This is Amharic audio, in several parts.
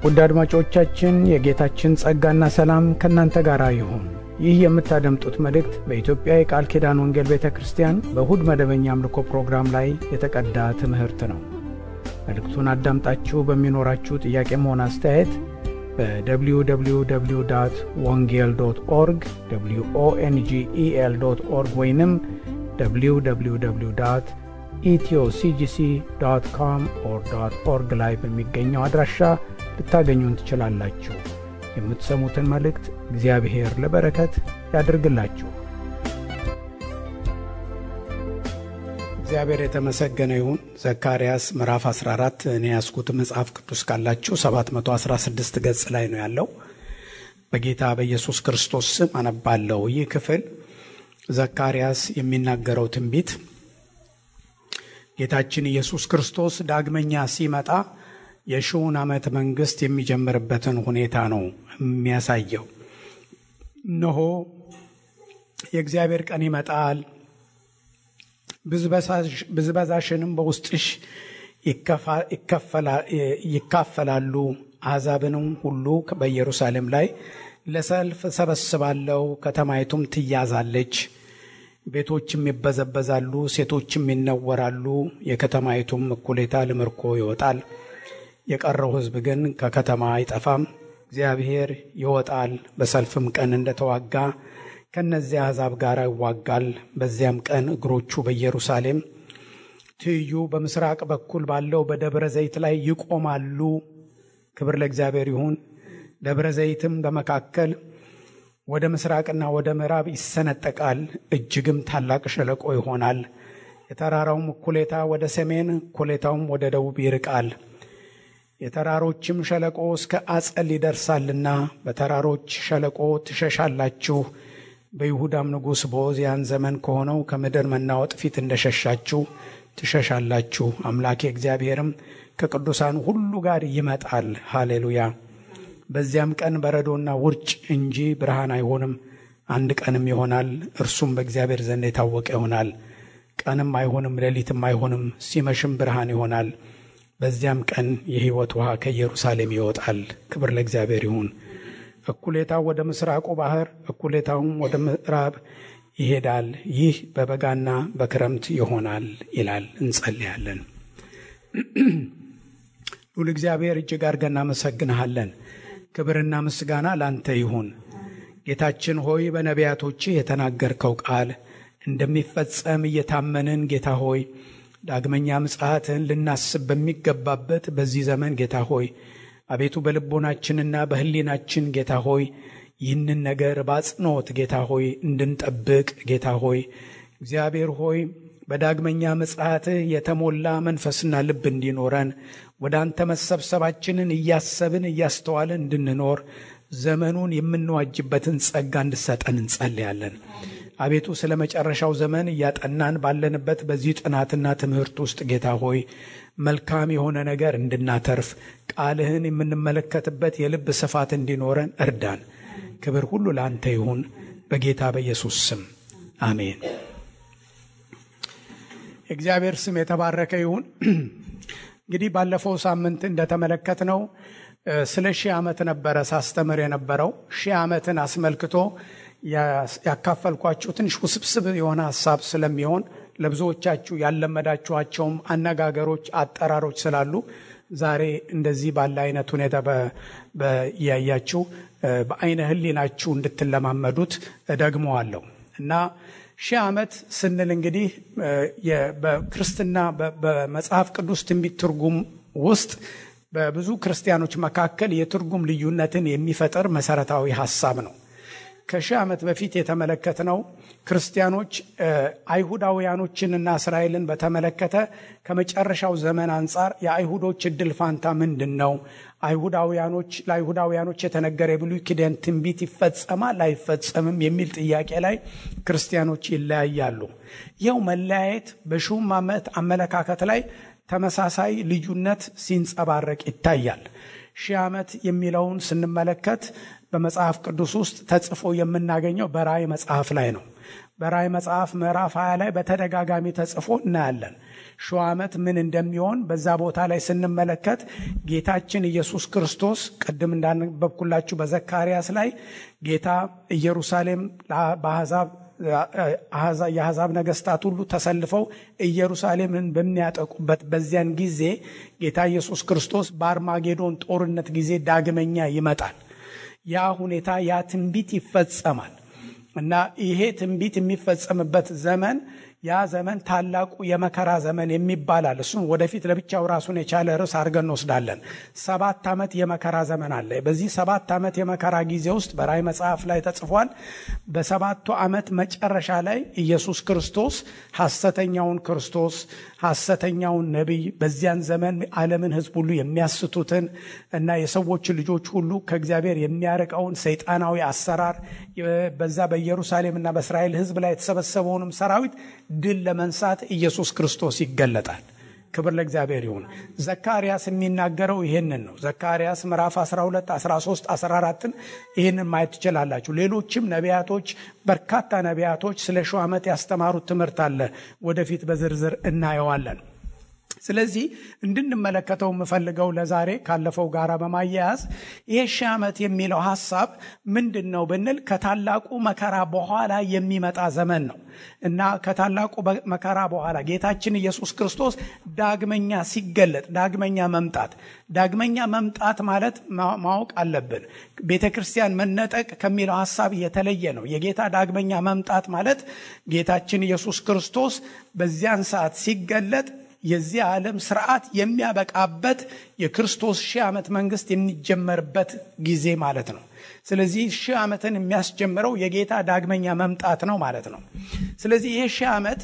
ውድ አድማጮቻችን የጌታችን ጸጋና ሰላም ከእናንተ ጋር ይሁን። ይህ የምታደምጡት መልእክት በኢትዮጵያ የቃል ኪዳን ወንጌል ቤተ ክርስቲያን በእሁድ መደበኛ አምልኮ ፕሮግራም ላይ የተቀዳ ትምህርት ነው። መልእክቱን አዳምጣችሁ በሚኖራችሁ ጥያቄም ሆነ አስተያየት በwww ወንጌል ዶት ኦርግ ኦንጌል ዶት ኦርግ ወይንም www ኢትዮሲጂሲ ዶት ኮም ኦር ዶት ኦርግ ላይ በሚገኘው አድራሻ ልታገኙን ትችላላችሁ። የምትሰሙትን መልእክት እግዚአብሔር ለበረከት ያድርግላችሁ። እግዚአብሔር የተመሰገነ ይሁን። ዘካርያስ ምዕራፍ 14 እኔ ያስኩት መጽሐፍ ቅዱስ ካላችሁ 716 ገጽ ላይ ነው ያለው። በጌታ በኢየሱስ ክርስቶስ ስም አነባለሁ። ይህ ክፍል ዘካርያስ የሚናገረው ትንቢት ጌታችን ኢየሱስ ክርስቶስ ዳግመኛ ሲመጣ የሺውን ዓመት መንግሥት የሚጀምርበትን ሁኔታ ነው የሚያሳየው። እነሆ የእግዚአብሔር ቀን ይመጣል፣ ብዝበዛሽንም በውስጥሽ ይካፈላሉ፣ አሕዛብንም ሁሉ በኢየሩሳሌም ላይ ለሰልፍ ሰበስባለሁ፣ ከተማይቱም ትያዛለች፣ ቤቶችም ይበዘበዛሉ፣ ሴቶችም ይነወራሉ፣ የከተማይቱም እኩሌታ ለምርኮ ይወጣል። የቀረው ሕዝብ ግን ከከተማ አይጠፋም። እግዚአብሔር ይወጣል፣ በሰልፍም ቀን እንደተዋጋ ከእነዚያ አሕዛብ ጋር ይዋጋል። በዚያም ቀን እግሮቹ በኢየሩሳሌም ትይዩ በምስራቅ በኩል ባለው በደብረ ዘይት ላይ ይቆማሉ። ክብር ለእግዚአብሔር ይሁን። ደብረ ዘይትም በመካከል ወደ ምስራቅና ወደ ምዕራብ ይሰነጠቃል፣ እጅግም ታላቅ ሸለቆ ይሆናል። የተራራውም እኩሌታ ወደ ሰሜን፣ እኩሌታውም ወደ ደቡብ ይርቃል። የተራሮችም ሸለቆ እስከ አጸል ይደርሳልና በተራሮች ሸለቆ ትሸሻላችሁ። በይሁዳም ንጉሥ በዖዝያን ዘመን ከሆነው ከምድር መናወጥ ፊት እንደሸሻችሁ ትሸሻላችሁ። አምላኬ እግዚአብሔርም ከቅዱሳን ሁሉ ጋር ይመጣል። ሃሌሉያ። በዚያም ቀን በረዶና ውርጭ እንጂ ብርሃን አይሆንም። አንድ ቀንም ይሆናል፣ እርሱም በእግዚአብሔር ዘንድ የታወቀ ይሆናል። ቀንም አይሆንም፣ ሌሊትም አይሆንም፣ ሲመሽም ብርሃን ይሆናል። በዚያም ቀን የሕይወት ውሃ ከኢየሩሳሌም ይወጣል። ክብር ለእግዚአብሔር ይሁን። እኩሌታው ወደ ምስራቁ ባህር፣ እኩሌታውም ወደ ምዕራብ ይሄዳል። ይህ በበጋና በክረምት ይሆናል ይላል። እንጸልያለን። ሉል እግዚአብሔር እጅግ አድርገን እናመሰግንሃለን። ክብርና ምስጋና ላንተ ይሁን። ጌታችን ሆይ በነቢያቶችህ የተናገርከው ቃል እንደሚፈጸም እየታመንን ጌታ ሆይ ዳግመኛ ምጽአትህን ልናስብ በሚገባበት በዚህ ዘመን ጌታ ሆይ አቤቱ በልቦናችንና በሕሊናችን ጌታ ሆይ ይህንን ነገር በአጽንኦት ጌታ ሆይ እንድንጠብቅ ጌታ ሆይ እግዚአብሔር ሆይ በዳግመኛ ምጽአትህ የተሞላ መንፈስና ልብ እንዲኖረን ወደ አንተ መሰብሰባችንን እያሰብን እያስተዋልን እንድንኖር ዘመኑን የምንዋጅበትን ጸጋ እንድሰጠን እንጸልያለን። አቤቱ ስለ መጨረሻው ዘመን እያጠናን ባለንበት በዚህ ጥናትና ትምህርት ውስጥ ጌታ ሆይ መልካም የሆነ ነገር እንድናተርፍ ቃልህን የምንመለከትበት የልብ ስፋት እንዲኖረን እርዳን። ክብር ሁሉ ለአንተ ይሁን፣ በጌታ በኢየሱስ ስም አሜን። የእግዚአብሔር ስም የተባረከ ይሁን። እንግዲህ ባለፈው ሳምንት እንደተመለከትነው ስለ ሺህ ዓመት ነበረ ሳስተምር የነበረው ሺህ ዓመትን አስመልክቶ ያካፈልኳችሁ ትንሽ ውስብስብ የሆነ ሀሳብ ስለሚሆን ለብዙዎቻችሁ ያለመዳችኋቸውም አነጋገሮች፣ አጠራሮች ስላሉ ዛሬ እንደዚህ ባለ አይነት ሁኔታ እያያችሁ በአይነ ሕሊናችሁ እንድትለማመዱት እደግመዋለሁ እና ሺህ ዓመት ስንል እንግዲህ በክርስትና በመጽሐፍ ቅዱስ ትንቢት ትርጉም ውስጥ በብዙ ክርስቲያኖች መካከል የትርጉም ልዩነትን የሚፈጥር መሰረታዊ ሀሳብ ነው። ከሺህ ዓመት በፊት የተመለከትነው ክርስቲያኖች አይሁዳውያኖችንና እስራኤልን በተመለከተ ከመጨረሻው ዘመን አንጻር የአይሁዶች እድል ፋንታ ምንድን ነው? አይሁዳውያኖች ለአይሁዳውያኖች የተነገረ የብሉይ ኪዳን ትንቢት ይፈጸማል አይፈጸምም የሚል ጥያቄ ላይ ክርስቲያኖች ይለያያሉ። ይኸው መለያየት በሺውም ዓመት አመለካከት ላይ ተመሳሳይ ልዩነት ሲንጸባረቅ ይታያል። ሺህ ዓመት የሚለውን ስንመለከት በመጽሐፍ ቅዱስ ውስጥ ተጽፎ የምናገኘው በራእይ መጽሐፍ ላይ ነው። በራእይ መጽሐፍ ምዕራፍ 20 ላይ በተደጋጋሚ ተጽፎ እናያለን። ሺህ ዓመት ምን እንደሚሆን በዛ ቦታ ላይ ስንመለከት ጌታችን ኢየሱስ ክርስቶስ ቅድም እንዳነበብኩላችሁ በዘካርያስ ላይ ጌታ ኢየሩሳሌም በአሕዛብ የአሕዛብ ነገስታት ሁሉ ተሰልፈው ኢየሩሳሌምን በሚያጠቁበት በዚያን ጊዜ ጌታ ኢየሱስ ክርስቶስ በአርማጌዶን ጦርነት ጊዜ ዳግመኛ ይመጣል። ያ ሁኔታ ያ ትንቢት ይፈጸማል እና ይሄ ትንቢት የሚፈጸምበት ዘመን ያ ዘመን ታላቁ የመከራ ዘመን የሚባላል። እሱን ወደፊት ለብቻው ራሱን የቻለ ርዕስ አድርገን እንወስዳለን። ሰባት ዓመት የመከራ ዘመን አለ። በዚህ ሰባት ዓመት የመከራ ጊዜ ውስጥ በራእይ መጽሐፍ ላይ ተጽፏል። በሰባቱ ዓመት መጨረሻ ላይ ኢየሱስ ክርስቶስ ሐሰተኛውን ክርስቶስ ሐሰተኛውን ነቢይ በዚያን ዘመን ዓለምን ሕዝብ ሁሉ የሚያስቱትን እና የሰዎች ልጆች ሁሉ ከእግዚአብሔር የሚያርቀውን ሰይጣናዊ አሰራር በዛ በኢየሩሳሌምና በእስራኤል ሕዝብ ላይ የተሰበሰበውንም ሰራዊት ድል ለመንሳት ኢየሱስ ክርስቶስ ይገለጣል። ክብር ለእግዚአብሔር ይሁን። ዘካርያስ የሚናገረው ይህንን ነው። ዘካርያስ ምዕራፍ 12፣ 13፣ 14ን ይህንን ማየት ትችላላችሁ። ሌሎችም ነቢያቶች በርካታ ነቢያቶች ስለ ሺህ ዓመት ያስተማሩት ትምህርት አለ። ወደፊት በዝርዝር እናየዋለን። ስለዚህ እንድንመለከተው የምፈልገው ለዛሬ ካለፈው ጋር በማያያዝ ይሄ ሺህ ዓመት የሚለው ሀሳብ ምንድን ነው ብንል ከታላቁ መከራ በኋላ የሚመጣ ዘመን ነው እና ከታላቁ መከራ በኋላ ጌታችን ኢየሱስ ክርስቶስ ዳግመኛ ሲገለጥ ዳግመኛ መምጣት ዳግመኛ መምጣት ማለት ማወቅ አለብን። ቤተ ክርስቲያን መነጠቅ ከሚለው ሀሳብ የተለየ ነው። የጌታ ዳግመኛ መምጣት ማለት ጌታችን ኢየሱስ ክርስቶስ በዚያን ሰዓት ሲገለጥ የዚህ ዓለም ስርዓት የሚያበቃበት የክርስቶስ ሺህ ዓመት መንግስት የሚጀመርበት ጊዜ ማለት ነው። ስለዚህ ሺህ ዓመትን የሚያስጀምረው የጌታ ዳግመኛ መምጣት ነው ማለት ነው። ስለዚህ ይህ ሺህ ዓመት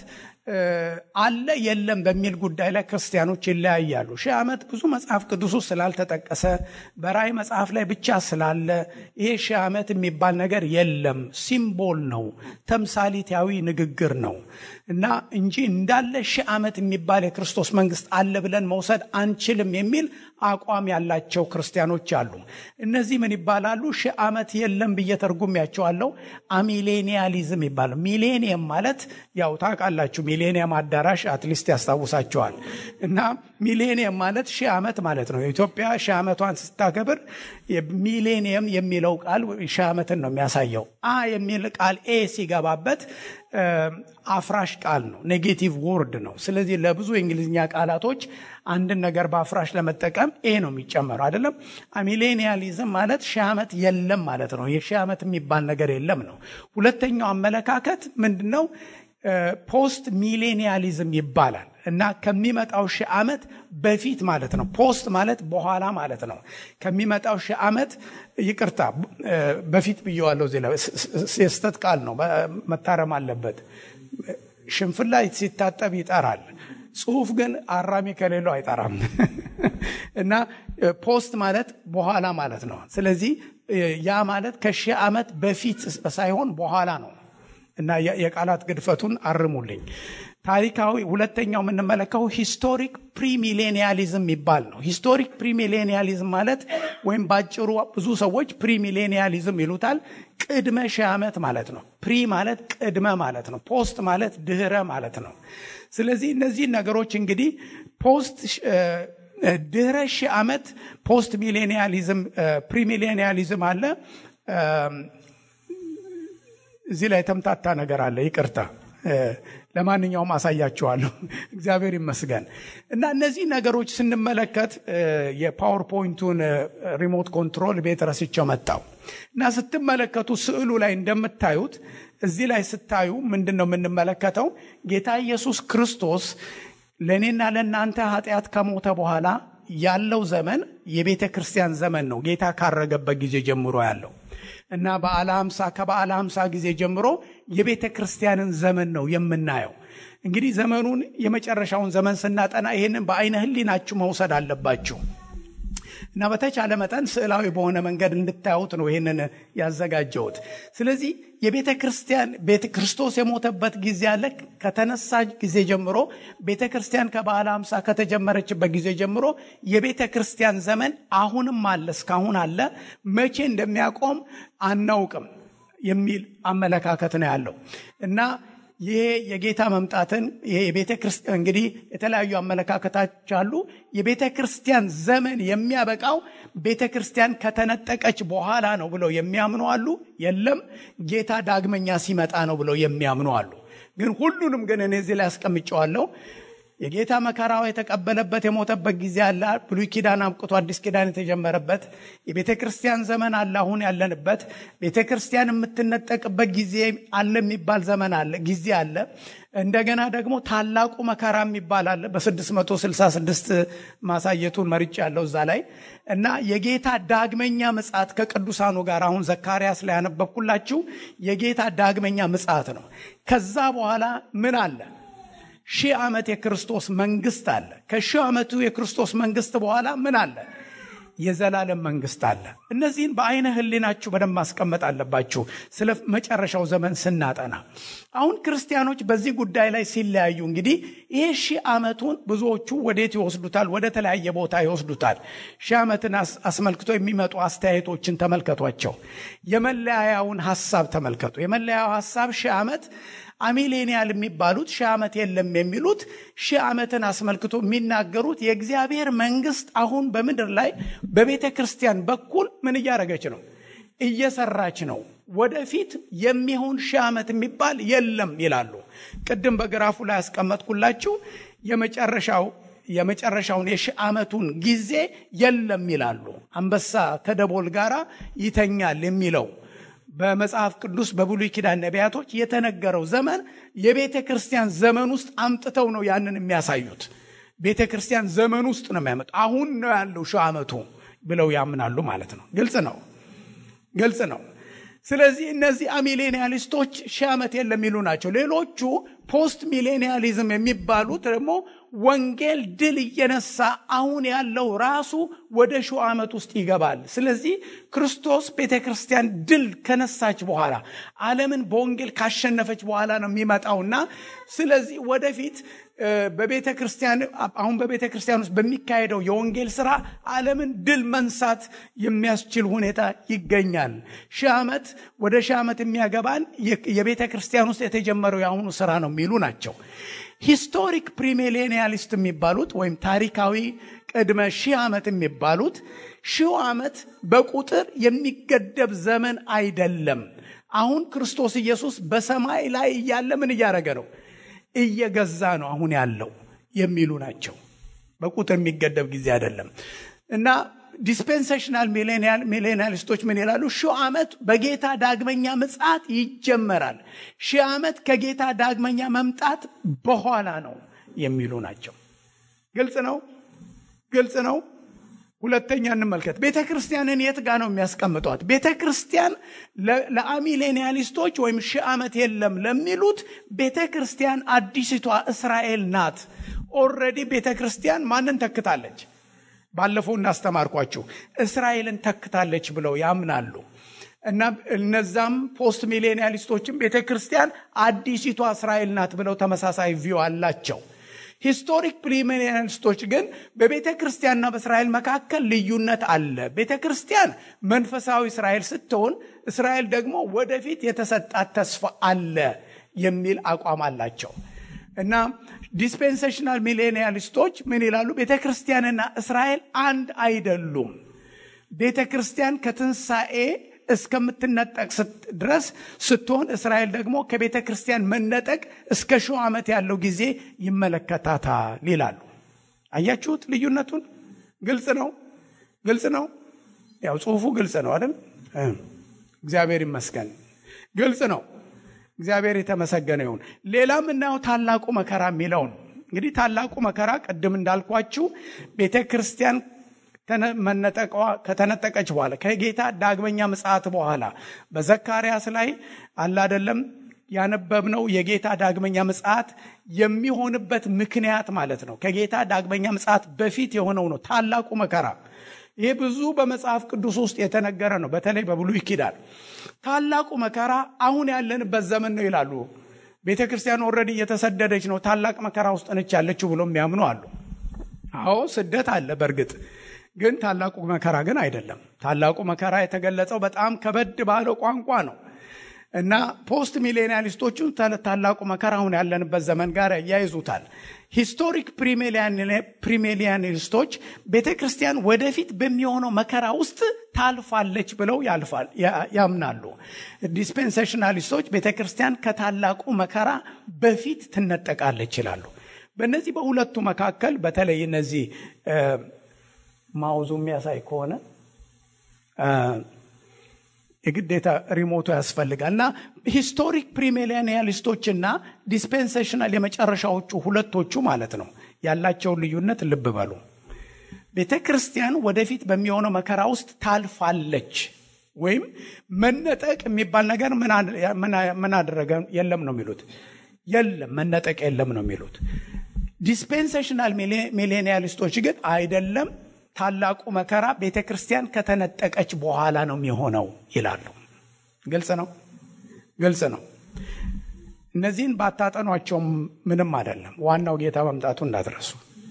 አለ የለም በሚል ጉዳይ ላይ ክርስቲያኖች ይለያያሉ። ሺህ ዓመት ብዙ መጽሐፍ ቅዱሱ ስላልተጠቀሰ በራእይ መጽሐፍ ላይ ብቻ ስላለ ይሄ ሺህ ዓመት የሚባል ነገር የለም፣ ሲምቦል ነው፣ ተምሳሊታዊ ንግግር ነው እና እንጂ እንዳለ ሺህ ዓመት የሚባል የክርስቶስ መንግስት አለ ብለን መውሰድ አንችልም የሚል አቋም ያላቸው ክርስቲያኖች አሉ። እነዚህ ምን ይባላሉ? ሺህ ዓመት የለም ብዬ ተርጉሜያቸዋለሁ። አሚሌኒያሊዝም ይባላል። ሚሌኒየም ማለት ያው ታውቃላችሁ፣ ሚሌኒየም አዳራሽ አትሊስት ያስታውሳቸዋል። እና ሚሌኒየም ማለት ሺህ ዓመት ማለት ነው። ኢትዮጵያ ሺህ ዓመቷን ስታከብር ሚሌኒየም የሚለው ቃል ሺህ ዓመትን ነው የሚያሳየው። አ የሚል ቃል ኤ ሲገባበት አፍራሽ ቃል ነው፣ ኔጌቲቭ ወርድ ነው። ስለዚህ ለብዙ የእንግሊዝኛ ቃላቶች አንድን ነገር በአፍራሽ ለመጠቀም ኤ ነው የሚጨመረው አይደለም። ሚሌኒያሊዝም ማለት ሺህ ዓመት የለም ማለት ነው። የሺህ ዓመት የሚባል ነገር የለም ነው። ሁለተኛው አመለካከት ምንድን ነው? ፖስት ሚሌኒያሊዝም ይባላል እና ከሚመጣው ሺህ ዓመት በፊት ማለት ነው። ፖስት ማለት በኋላ ማለት ነው። ከሚመጣው ሺህ ዓመት ይቅርታ፣ በፊት ብየዋለሁ። እዚህ ላይ የስተት ቃል ነው፣ መታረም አለበት። ሽንፍላ ሲታጠብ ይጠራል። ጽሁፍ ግን አራሚ ከሌለው አይጠራም። እና ፖስት ማለት በኋላ ማለት ነው። ስለዚህ ያ ማለት ከሺህ ዓመት በፊት ሳይሆን በኋላ ነው። እና የቃላት ግድፈቱን አርሙልኝ። ታሪካዊ ሁለተኛው የምንመለከው ሂስቶሪክ ፕሪሚሌኒያሊዝም የሚባል ነው። ሂስቶሪክ ፕሪሚሌኒያሊዝም ማለት ወይም ባጭሩ ብዙ ሰዎች ፕሪሚሌኒያሊዝም ይሉታል ቅድመ ሺህ ዓመት ማለት ነው። ፕሪ ማለት ቅድመ ማለት ነው። ፖስት ማለት ድህረ ማለት ነው። ስለዚህ እነዚህ ነገሮች እንግዲህ ፖስት ድህረ ሺህ ዓመት ፖስት ሚሌኒያሊዝም ፕሪሚሌኒያሊዝም አለ። እዚህ ላይ የተምታታ ነገር አለ። ይቅርታ። ለማንኛውም አሳያችኋለሁ። እግዚአብሔር ይመስገን። እና እነዚህ ነገሮች ስንመለከት የፓወርፖይንቱን ሪሞት ኮንትሮል ቤት ረስቸው መጣው እና ስትመለከቱ ስዕሉ ላይ እንደምታዩት እዚህ ላይ ስታዩ ምንድን ነው የምንመለከተው? ጌታ ኢየሱስ ክርስቶስ ለእኔና ለእናንተ ኃጢአት ከሞተ በኋላ ያለው ዘመን የቤተ ክርስቲያን ዘመን ነው። ጌታ ካረገበት ጊዜ ጀምሮ ያለው እና በዓለ ሀምሳ ከበዓለ ሀምሳ ጊዜ ጀምሮ የቤተ ክርስቲያንን ዘመን ነው የምናየው። እንግዲህ ዘመኑን የመጨረሻውን ዘመን ስናጠና ይህንን በአይነ ህሊናችሁ መውሰድ አለባችሁ እና በተቻለ መጠን ስዕላዊ በሆነ መንገድ እንድታዩት ነው ይህንን ያዘጋጀሁት። ስለዚህ የቤተ ክርስቲያን ቤተ ክርስቶስ የሞተበት ጊዜ አለ። ከተነሳ ጊዜ ጀምሮ ቤተ ክርስቲያን ከበዓለ ሃምሳ ከተጀመረችበት ጊዜ ጀምሮ የቤተ ክርስቲያን ዘመን አሁንም አለ፣ እስካሁን አለ። መቼ እንደሚያቆም አናውቅም። የሚል አመለካከት ነው ያለው እና ይሄ የጌታ መምጣትን ይሄ የቤተ ክርስቲያን እንግዲህ የተለያዩ አመለካከቶች አሉ። የቤተ ክርስቲያን ዘመን የሚያበቃው ቤተ ክርስቲያን ከተነጠቀች በኋላ ነው ብለው የሚያምኑ አሉ። የለም ጌታ ዳግመኛ ሲመጣ ነው ብለው የሚያምኑ አሉ። ግን ሁሉንም ግን እኔ እዚህ ላይ አስቀምጨዋለሁ። የጌታ መከራው የተቀበለበት የሞተበት ጊዜ አለ። ብሉይ ኪዳን አብቅቶ አዲስ ኪዳን የተጀመረበት የቤተ ክርስቲያን ዘመን አለ። አሁን ያለንበት ቤተ ክርስቲያን የምትነጠቅበት ጊዜ አለ የሚባል ዘመን አለ ጊዜ አለ። እንደገና ደግሞ ታላቁ መከራ የሚባል አለ። በ666 ማሳየቱን መርጭ ያለው እዛ ላይ እና የጌታ ዳግመኛ ምጽአት ከቅዱሳኑ ጋር አሁን ዘካርያስ ላይ ያነበብኩላችሁ የጌታ ዳግመኛ ምጽአት ነው። ከዛ በኋላ ምን አለ? ሺህ ዓመት የክርስቶስ መንግስት አለ። ከሺህ ዓመቱ የክርስቶስ መንግስት በኋላ ምን አለ? የዘላለም መንግስት አለ። እነዚህን በአይነ ህሊናችሁ በደንብ ማስቀመጥ አለባችሁ። ስለ መጨረሻው ዘመን ስናጠና አሁን ክርስቲያኖች በዚህ ጉዳይ ላይ ሲለያዩ እንግዲህ ይሄ ሺህ ዓመቱን ብዙዎቹ ወዴት ይወስዱታል? ወደ ተለያየ ቦታ ይወስዱታል። ሺህ ዓመትን አስመልክቶ የሚመጡ አስተያየቶችን ተመልከቷቸው። የመለያያውን ሀሳብ ተመልከቱ። የመለያያው ሀሳብ ሺህ ዓመት አሚሌኒያል የሚባሉት ሺህ ዓመት የለም የሚሉት ሺህ ዓመትን አስመልክቶ የሚናገሩት የእግዚአብሔር መንግስት አሁን በምድር ላይ በቤተ ክርስቲያን በኩል ምን እያደረገች ነው? እየሰራች ነው። ወደፊት የሚሆን ሺህ ዓመት የሚባል የለም ይላሉ። ቅድም በግራፉ ላይ ያስቀመጥኩላችሁ የመጨረሻው የመጨረሻውን የሺህ ዓመቱን ጊዜ የለም ይላሉ። አንበሳ ከደቦል ጋር ይተኛል የሚለው በመጽሐፍ ቅዱስ በብሉይ ኪዳን ነቢያቶች የተነገረው ዘመን የቤተ ክርስቲያን ዘመን ውስጥ አምጥተው ነው ያንን የሚያሳዩት። ቤተ ክርስቲያን ዘመን ውስጥ ነው የሚያመጡ። አሁን ነው ያለው ሺህ ዓመቱ ብለው ያምናሉ ማለት ነው። ግልጽ ነው፣ ግልጽ ነው። ስለዚህ እነዚህ አሚሌኒያሊስቶች ሺህ ዓመት የለም የሚሉ ናቸው። ሌሎቹ ፖስት ሚሌኒያሊዝም የሚባሉት ደግሞ ወንጌል ድል እየነሳ አሁን ያለው ራሱ ወደ ሺህ ዓመት ውስጥ ይገባል። ስለዚህ ክርስቶስ ቤተ ክርስቲያን ድል ከነሳች በኋላ ዓለምን በወንጌል ካሸነፈች በኋላ ነው የሚመጣውና ስለዚህ ወደፊት በቤተ ክርስቲያን አሁን በቤተ ክርስቲያን ውስጥ በሚካሄደው የወንጌል ስራ ዓለምን ድል መንሳት የሚያስችል ሁኔታ ይገኛል። ሺህ ዓመት ወደ ሺህ ዓመት የሚያገባን የቤተ ክርስቲያን ውስጥ የተጀመረው የአሁኑ ስራ ነው የሚሉ ናቸው። ሂስቶሪክ ፕሪሚሌኒያሊስት የሚባሉት ወይም ታሪካዊ ቅድመ ሺህ ዓመት የሚባሉት ሺህ ዓመት በቁጥር የሚገደብ ዘመን አይደለም። አሁን ክርስቶስ ኢየሱስ በሰማይ ላይ እያለ ምን እያደረገ ነው? እየገዛ ነው አሁን ያለው የሚሉ ናቸው። በቁጥር የሚገደብ ጊዜ አይደለም እና ዲስፔንሴሽናል ሚሌኒያሊስቶች ምን ይላሉ? ሺህ ዓመት በጌታ ዳግመኛ ምጽአት ይጀመራል። ሺህ ዓመት ከጌታ ዳግመኛ መምጣት በኋላ ነው የሚሉ ናቸው። ግልጽ ነው፣ ግልጽ ነው። ሁለተኛ እንመልከት። ቤተ ክርስቲያንን የት ጋ ነው የሚያስቀምጧት? ቤተ ክርስቲያን ለአሚሌኒያሊስቶች ወይም ሺህ ዓመት የለም ለሚሉት ቤተ ክርስቲያን አዲሲቷ እስራኤል ናት። ኦልሬዲ ቤተ ክርስቲያን ማንን ተክታለች? ባለፈው እናስተማርኳችሁ እስራኤልን ተክታለች ብለው ያምናሉ። እና እነዛም ፖስት ሚሌኒያሊስቶችም ቤተ ክርስቲያን አዲሲቷ እስራኤል ናት ብለው ተመሳሳይ ቪው አላቸው። ሂስቶሪክ ፕሪሚሊያኒስቶች ግን በቤተ ክርስቲያንና በእስራኤል መካከል ልዩነት አለ። ቤተ ክርስቲያን መንፈሳዊ እስራኤል ስትሆን፣ እስራኤል ደግሞ ወደፊት የተሰጣት ተስፋ አለ የሚል አቋም አላቸው እና ዲስፔንሴሽናል ሚሌኒያሊስቶች ምን ይላሉ? ቤተ ክርስቲያንና እስራኤል አንድ አይደሉም። ቤተ ክርስቲያን ከትንሣኤ እስከምትነጠቅ ድረስ ስትሆን እስራኤል ደግሞ ከቤተ ክርስቲያን መነጠቅ እስከ ሺህ ዓመት ያለው ጊዜ ይመለከታታል ይላሉ። አያችሁት ልዩነቱን? ግልጽ ነው፣ ግልጽ ነው። ያው ጽሁፉ ግልጽ ነው አይደል? እግዚአብሔር ይመስገን፣ ግልጽ ነው። እግዚአብሔር የተመሰገነ ይሁን። ሌላ የምናየው ታላቁ መከራ የሚለውን እንግዲህ ታላቁ መከራ ቅድም እንዳልኳችሁ ቤተ ክርስቲያን መነጠቋ ከተነጠቀች በኋላ ከጌታ ዳግመኛ ምጽአት በኋላ በዘካርያስ ላይ አለ አይደለም ያነበብነው የጌታ ዳግመኛ ምጽአት የሚሆንበት ምክንያት ማለት ነው። ከጌታ ዳግመኛ ምጽአት በፊት የሆነው ነው ታላቁ መከራ። ይህ ብዙ በመጽሐፍ ቅዱስ ውስጥ የተነገረ ነው። በተለይ በብሉይ ኪዳን ታላቁ መከራ አሁን ያለንበት ዘመን ነው ይላሉ። ቤተ ክርስቲያን ኦልሬዲ እየተሰደደች ነው፣ ታላቅ መከራ ውስጥ ነች ያለችው ብሎ የሚያምኑ አሉ። አዎ ስደት አለ በእርግጥ ግን ታላቁ መከራ ግን አይደለም። ታላቁ መከራ የተገለጸው በጣም ከበድ ባለው ቋንቋ ነው እና ፖስት ሚሌኒያሊስቶቹ ታላቁ መከራ አሁን ያለንበት ዘመን ጋር ያያይዙታል። ሂስቶሪክ ፕሪሜሊያኒስቶች ቤተ ክርስቲያን ወደፊት በሚሆነው መከራ ውስጥ ታልፋለች ብለው ያምናሉ። ዲስፔንሴሽናሊስቶች ቤተ ክርስቲያን ከታላቁ መከራ በፊት ትነጠቃለች ይላሉ። በእነዚህ በሁለቱ መካከል በተለይ እነዚህ ማውዙ የሚያሳይ ከሆነ የግዴታ ሪሞቱ ያስፈልጋል እና ሂስቶሪክ ፕሪሚሊያኒያሊስቶች እና ዲስፔንሴሽናል የመጨረሻዎቹ ሁለቶቹ ማለት ነው ያላቸውን ልዩነት ልብ በሉ። ቤተ ክርስቲያን ወደፊት በሚሆነው መከራ ውስጥ ታልፋለች ወይም መነጠቅ የሚባል ነገር ምን አደረገ የለም ነው የሚሉት። የለም መነጠቅ የለም ነው የሚሉት። ዲስፔንሴሽናል ሚሌኒያሊስቶች ግን አይደለም ታላቁ መከራ ቤተ ክርስቲያን ከተነጠቀች በኋላ ነው የሚሆነው ይላሉ። ግልጽ ነው፣ ግልጽ ነው። እነዚህን ባታጠኗቸውም ምንም አይደለም። ዋናው ጌታ መምጣቱ እንዳትረሱ።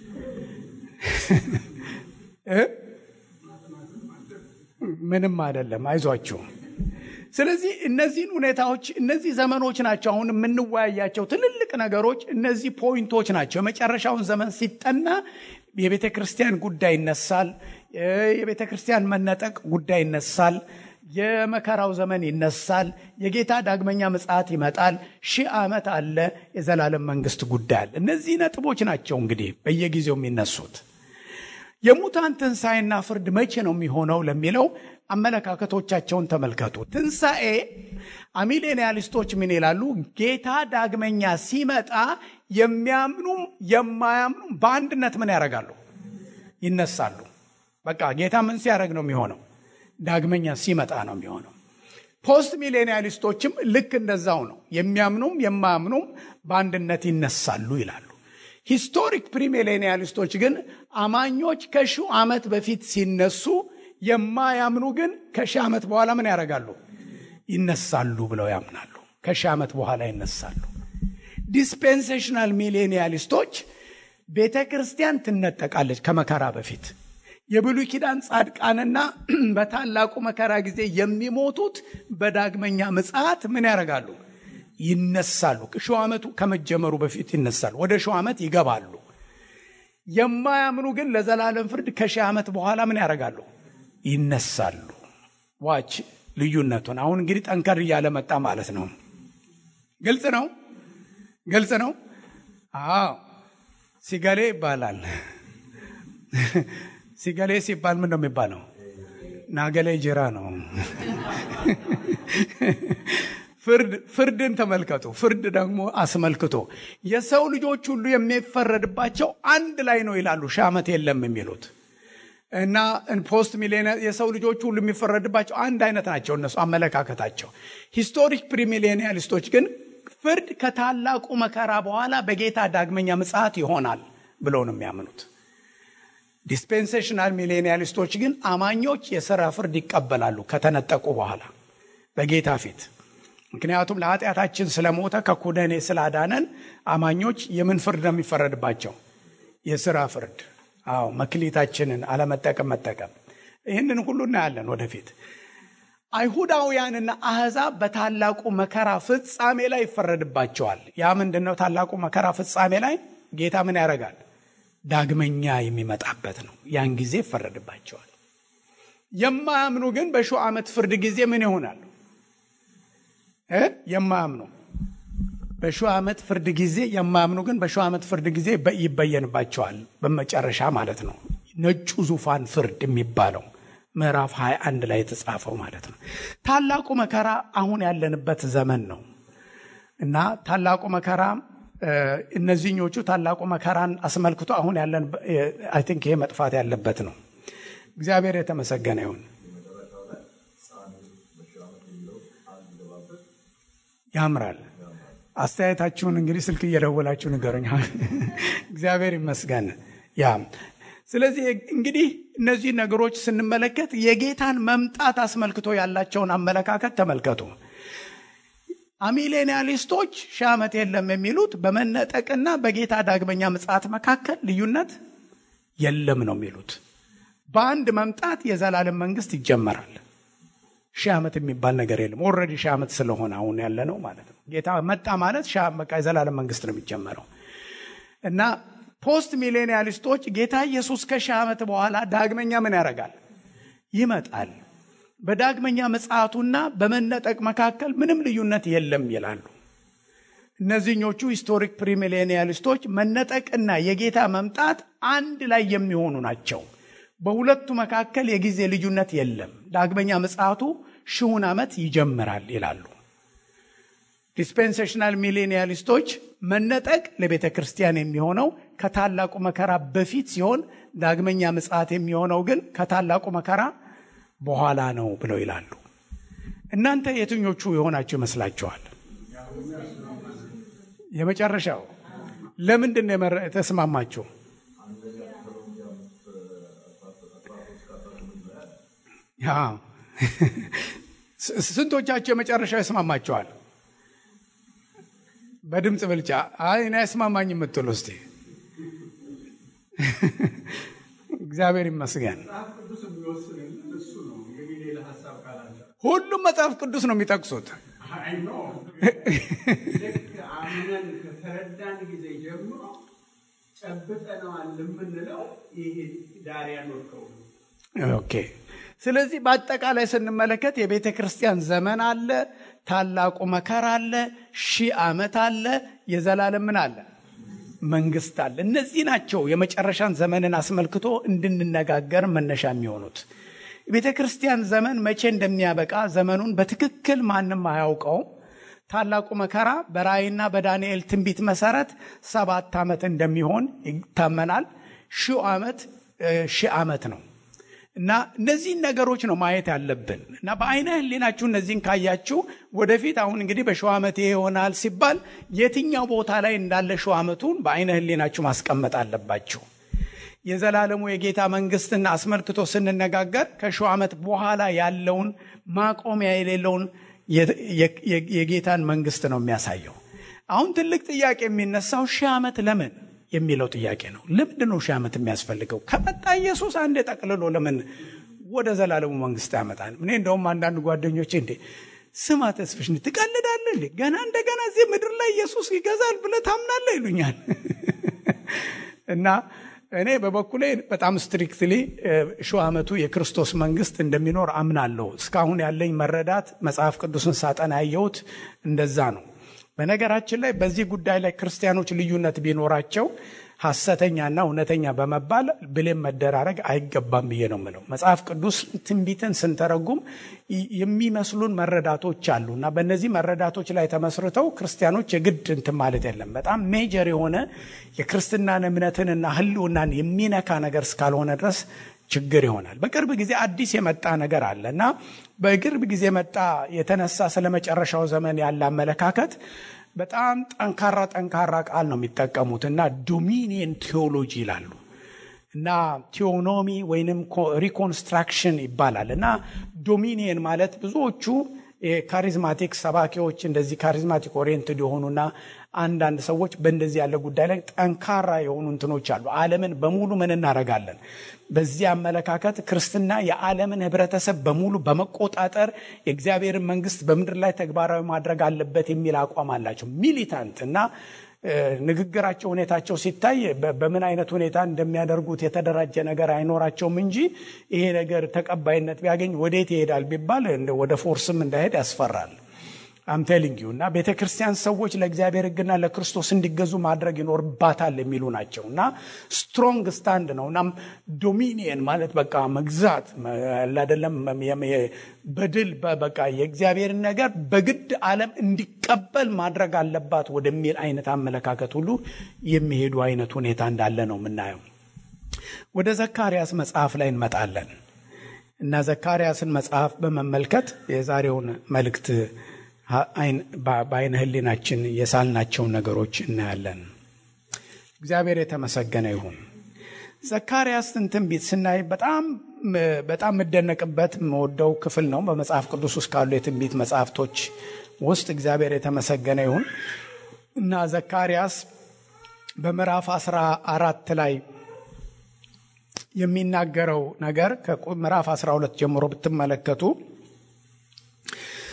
ምንም አይደለም፣ አይዟችሁም። ስለዚህ እነዚህን ሁኔታዎች እነዚህ ዘመኖች ናቸው አሁን የምንወያያቸው ትልልቅ ነገሮች እነዚህ ፖይንቶች ናቸው። የመጨረሻውን ዘመን ሲጠና የቤተ ክርስቲያን ጉዳይ ይነሳል። የቤተ ክርስቲያን መነጠቅ ጉዳይ ይነሳል። የመከራው ዘመን ይነሳል። የጌታ ዳግመኛ ምጽአት ይመጣል። ሺህ ዓመት አለ። የዘላለም መንግስት ጉዳይ አለ። እነዚህ ነጥቦች ናቸው እንግዲህ በየጊዜው የሚነሱት። የሙታን ትንሣኤና ፍርድ መቼ ነው የሚሆነው ለሚለው አመለካከቶቻቸውን ተመልከቱ። ትንሣኤ አሚሌኒያሊስቶች ምን ይላሉ? ጌታ ዳግመኛ ሲመጣ የሚያምኑም የማያምኑም በአንድነት ምን ያደርጋሉ? ይነሳሉ። በቃ ጌታ ምን ሲያደርግ ነው የሚሆነው? ዳግመኛ ሲመጣ ነው የሚሆነው። ፖስት ሚሌኒያሊስቶችም ልክ እንደዛው ነው። የሚያምኑም የማያምኑም በአንድነት ይነሳሉ ይላሉ። ሂስቶሪክ ፕሪሚሌኒያሊስቶች ግን አማኞች ከሺው ዓመት በፊት ሲነሱ የማያምኑ ግን ከሺህ ዓመት በኋላ ምን ያደርጋሉ? ይነሳሉ ብለው ያምናሉ። ከሺህ ዓመት በኋላ ይነሳሉ። ዲስፔንሴሽናል ሚሌኒያሊስቶች ቤተ ክርስቲያን ትነጠቃለች ከመከራ በፊት። የብሉይ ኪዳን ጻድቃንና በታላቁ መከራ ጊዜ የሚሞቱት በዳግመኛ ምጽአት ምን ያደርጋሉ? ይነሳሉ። ሺው ዓመቱ ከመጀመሩ በፊት ይነሳሉ። ወደ ሺው ዓመት ይገባሉ። የማያምኑ ግን ለዘላለም ፍርድ ከሺህ ዓመት በኋላ ምን ያደርጋሉ? ይነሳሉ። ዋች ልዩነቱን። አሁን እንግዲህ ጠንከር እያለ መጣ ማለት ነው። ግልጽ ነው፣ ግልጽ ነው። አዎ ሲገሌ ይባላል። ሲገሌ ሲባል ምን ነው የሚባለው? ናገሌ ጅራ ነው። ፍርድን ተመልከቱ። ፍርድ ደግሞ አስመልክቶ የሰው ልጆች ሁሉ የሚፈረድባቸው አንድ ላይ ነው ይላሉ። ሺህ ዓመት የለም የሚሉት እና ፖስት ሚሌኒያ የሰው ልጆች ሁሉ የሚፈረድባቸው አንድ አይነት ናቸው እነሱ አመለካከታቸው። ሂስቶሪክ ፕሪሚሌኒያሊስቶች ግን ፍርድ ከታላቁ መከራ በኋላ በጌታ ዳግመኛ ምጽአት ይሆናል ብለው ነው የሚያምኑት። ዲስፔንሴሽናል ሚሌኒያሊስቶች ግን አማኞች የሥራ ፍርድ ይቀበላሉ ከተነጠቁ በኋላ በጌታ ፊት። ምክንያቱም ለኃጢአታችን ስለሞተ ከኩነኔ ስላዳነን አማኞች የምን ፍርድ ነው የሚፈረድባቸው? የሥራ ፍርድ። አዎ መክሊታችንን አለመጠቀም መጠቀም። ይህንን ሁሉ እናያለን ወደፊት። አይሁዳውያንና አሕዛብ በታላቁ መከራ ፍጻሜ ላይ ይፈረድባቸዋል። ያ ምንድን ነው? ታላቁ መከራ ፍጻሜ ላይ ጌታ ምን ያደርጋል? ዳግመኛ የሚመጣበት ነው። ያን ጊዜ ይፈረድባቸዋል። የማያምኑ ግን በሺው ዓመት ፍርድ ጊዜ ምን ይሆናሉ? የማያምኑ በሺው ዓመት ፍርድ ጊዜ የማያምኑ ግን በሺው ዓመት ፍርድ ጊዜ ይበየንባቸዋል። በመጨረሻ ማለት ነው። ነጩ ዙፋን ፍርድ የሚባለው ምዕራፍ 21 ላይ የተጻፈው ማለት ነው። ታላቁ መከራ አሁን ያለንበት ዘመን ነው እና ታላቁ መከራ እነዚህኞቹ ታላቁ መከራን አስመልክቶ አሁን ያለን አይ ቲንክ ይሄ መጥፋት ያለበት ነው። እግዚአብሔር የተመሰገነ ይሁን። ያምራል። አስተያየታችሁን እንግዲህ ስልክ እየደወላችሁ ንገሩኝ። እግዚአብሔር ይመስገን። ያ ስለዚህ እንግዲህ እነዚህ ነገሮች ስንመለከት የጌታን መምጣት አስመልክቶ ያላቸውን አመለካከት ተመልከቱ። አሚሌኒያሊስቶች ሺህ ዓመት የለም የሚሉት በመነጠቅና በጌታ ዳግመኛ ምጽአት መካከል ልዩነት የለም ነው የሚሉት። በአንድ መምጣት የዘላለም መንግስት ይጀመራል። ሺህ ዓመት የሚባል ነገር የለም። ኦልሬዲ ሺህ ዓመት ስለሆነ አሁን ያለ ነው ማለት ነው። ጌታ መጣ ማለት በቃ የዘላለም መንግስት ነው የሚጀመረው እና ፖስት ሚሌኒያሊስቶች ጌታ ኢየሱስ ከሺህ ዓመት በኋላ ዳግመኛ ምን ያደርጋል? ይመጣል። በዳግመኛ ምጽአቱና በመነጠቅ መካከል ምንም ልዩነት የለም ይላሉ። እነዚህኞቹ ሂስቶሪክ ፕሪሚሌኒያሊስቶች መነጠቅና የጌታ መምጣት አንድ ላይ የሚሆኑ ናቸው። በሁለቱ መካከል የጊዜ ልዩነት የለም። ዳግመኛ ምጽአቱ ሺውን ዓመት ይጀምራል ይላሉ። ዲስፔንሴሽናል ሚሌኒያሊስቶች መነጠቅ ለቤተ ክርስቲያን የሚሆነው ከታላቁ መከራ በፊት ሲሆን ዳግመኛ ምጽአት የሚሆነው ግን ከታላቁ መከራ በኋላ ነው ብለው ይላሉ። እናንተ የትኞቹ የሆናችሁ ይመስላችኋል? የመጨረሻው ለምንድን ነው የተስማማችሁ? ስንቶቻችሁ የመጨረሻው ይስማማችኋል? በድምፅ ብልጫ አይ እኔ አይስማማኝ የምትሉ እስቲ እግዚአብሔር ይመስገን። ሁሉም መጽሐፍ ቅዱስ ነው የሚጠቅሱት። አምነን ከተረዳን ጊዜ ጀምሮ ጨብጠነዋል የምንለው ይሄ ዳር ያኖርከው ኦኬ። ስለዚህ በአጠቃላይ ስንመለከት የቤተ ክርስቲያን ዘመን አለ፣ ታላቁ መከራ አለ፣ ሺህ ዓመት አለ፣ የዘላለም ምን አለ መንግስት አለ። እነዚህ ናቸው የመጨረሻን ዘመንን አስመልክቶ እንድንነጋገር መነሻ የሚሆኑት። የቤተ ክርስቲያን ዘመን መቼ እንደሚያበቃ ዘመኑን በትክክል ማንም አያውቀውም። ታላቁ መከራ በራእይና በዳንኤል ትንቢት መሰረት ሰባት ዓመት እንደሚሆን ይታመናል። ሺህ ዓመት ሺህ ዓመት ነው እና እነዚህን ነገሮች ነው ማየት ያለብን እና በአይነ ህሊናችሁ እነዚህን ካያችሁ ወደፊት አሁን እንግዲህ በሺህ ዓመት ይሄ ይሆናል ሲባል የትኛው ቦታ ላይ እንዳለ ሺህ ዓመቱን በአይነ ህሊናችሁ ማስቀመጥ አለባችሁ። የዘላለሙ የጌታ መንግስትን አስመልክቶ ስንነጋገር ከሺህ ዓመት በኋላ ያለውን ማቆሚያ የሌለውን የጌታን መንግስት ነው የሚያሳየው። አሁን ትልቅ ጥያቄ የሚነሳው ሺህ ዓመት ለምን የሚለው ጥያቄ ነው። ለምንድን ነው ሺህ ዓመት የሚያስፈልገው? ከመጣ ኢየሱስ አንዴ ጠቅልሎ ለምን ወደ ዘላለሙ መንግስት ያመጣል? እኔ እንደውም አንዳንድ ጓደኞቼ እንዴ ስማ ተስፍሽ ትቀልዳለህ እንዴ? ገና እንደገና እዚህ ምድር ላይ ኢየሱስ ይገዛል ብለህ ታምናለህ ይሉኛል። እና እኔ በበኩሌ በጣም ስትሪክትሊ ሺህ ዓመቱ የክርስቶስ መንግስት እንደሚኖር አምናለሁ። እስካሁን ያለኝ መረዳት መጽሐፍ ቅዱስን ሳጠና ያየሁት እንደዛ ነው። በነገራችን ላይ በዚህ ጉዳይ ላይ ክርስቲያኖች ልዩነት ቢኖራቸው ሐሰተኛና እውነተኛ በመባል ብሌም መደራረግ አይገባም ብዬ ነው የምለው። መጽሐፍ ቅዱስ ትንቢትን ስንተረጉም የሚመስሉን መረዳቶች አሉ እና በእነዚህ መረዳቶች ላይ ተመስርተው ክርስቲያኖች የግድ እንትን ማለት የለም። በጣም ሜጀር የሆነ የክርስትናን እምነትንና ሕልውናን የሚነካ ነገር እስካልሆነ ድረስ ችግር ይሆናል። በቅርብ ጊዜ አዲስ የመጣ ነገር አለ እና በቅርብ ጊዜ መጣ የተነሳ ስለ መጨረሻው ዘመን ያለ አመለካከት በጣም ጠንካራ ጠንካራ ቃል ነው የሚጠቀሙት እና ዶሚኒየን ቴዎሎጂ ይላሉ እና ቴዎኖሚ ወይንም ሪኮንስትራክሽን ይባላል እና ዶሚኒየን ማለት ብዙዎቹ የካሪዝማቲክ ሰባኪዎች እንደዚህ ካሪዝማቲክ ኦሪየንትድ የሆኑና አንዳንድ ሰዎች በእንደዚህ ያለ ጉዳይ ላይ ጠንካራ የሆኑ እንትኖች አሉ። ዓለምን በሙሉ ምን እናደርጋለን? በዚህ አመለካከት ክርስትና የዓለምን ህብረተሰብ በሙሉ በመቆጣጠር የእግዚአብሔርን መንግስት በምድር ላይ ተግባራዊ ማድረግ አለበት የሚል አቋም አላቸው። ሚሊታንት እና ንግግራቸው፣ ሁኔታቸው ሲታይ በምን አይነት ሁኔታ እንደሚያደርጉት የተደራጀ ነገር አይኖራቸውም እንጂ ይሄ ነገር ተቀባይነት ቢያገኝ ወዴት ይሄዳል ቢባል ወደ ፎርስም እንዳይሄድ ያስፈራል። አምቴሊንግ ዩ እና ቤተ ክርስቲያን ሰዎች ለእግዚአብሔር ሕግና ለክርስቶስ እንዲገዙ ማድረግ ይኖርባታል የሚሉ ናቸው እና ስትሮንግ ስታንድ ነው። እናም ዶሚኒየን ማለት በቃ መግዛት አይደለም፣ በድል በቃ የእግዚአብሔርን ነገር በግድ ዓለም እንዲቀበል ማድረግ አለባት ወደሚል አይነት አመለካከት ሁሉ የሚሄዱ አይነት ሁኔታ እንዳለ ነው የምናየው። ወደ ዘካርያስ መጽሐፍ ላይ እንመጣለን እና ዘካርያስን መጽሐፍ በመመልከት የዛሬውን መልእክት በአይነ ህሊናችን የሳልናቸውን ነገሮች እናያለን። እግዚአብሔር የተመሰገነ ይሁን። ዘካርያስን ትንቢት ስናይ በጣም በጣም የምደነቅበት የምወደው ክፍል ነው። በመጽሐፍ ቅዱስ ውስጥ ካሉ የትንቢት መጽሐፍቶች ውስጥ እግዚአብሔር የተመሰገነ ይሁን እና ዘካርያስ በምዕራፍ አስራ አራት ላይ የሚናገረው ነገር ከምዕራፍ 12 ጀምሮ ብትመለከቱ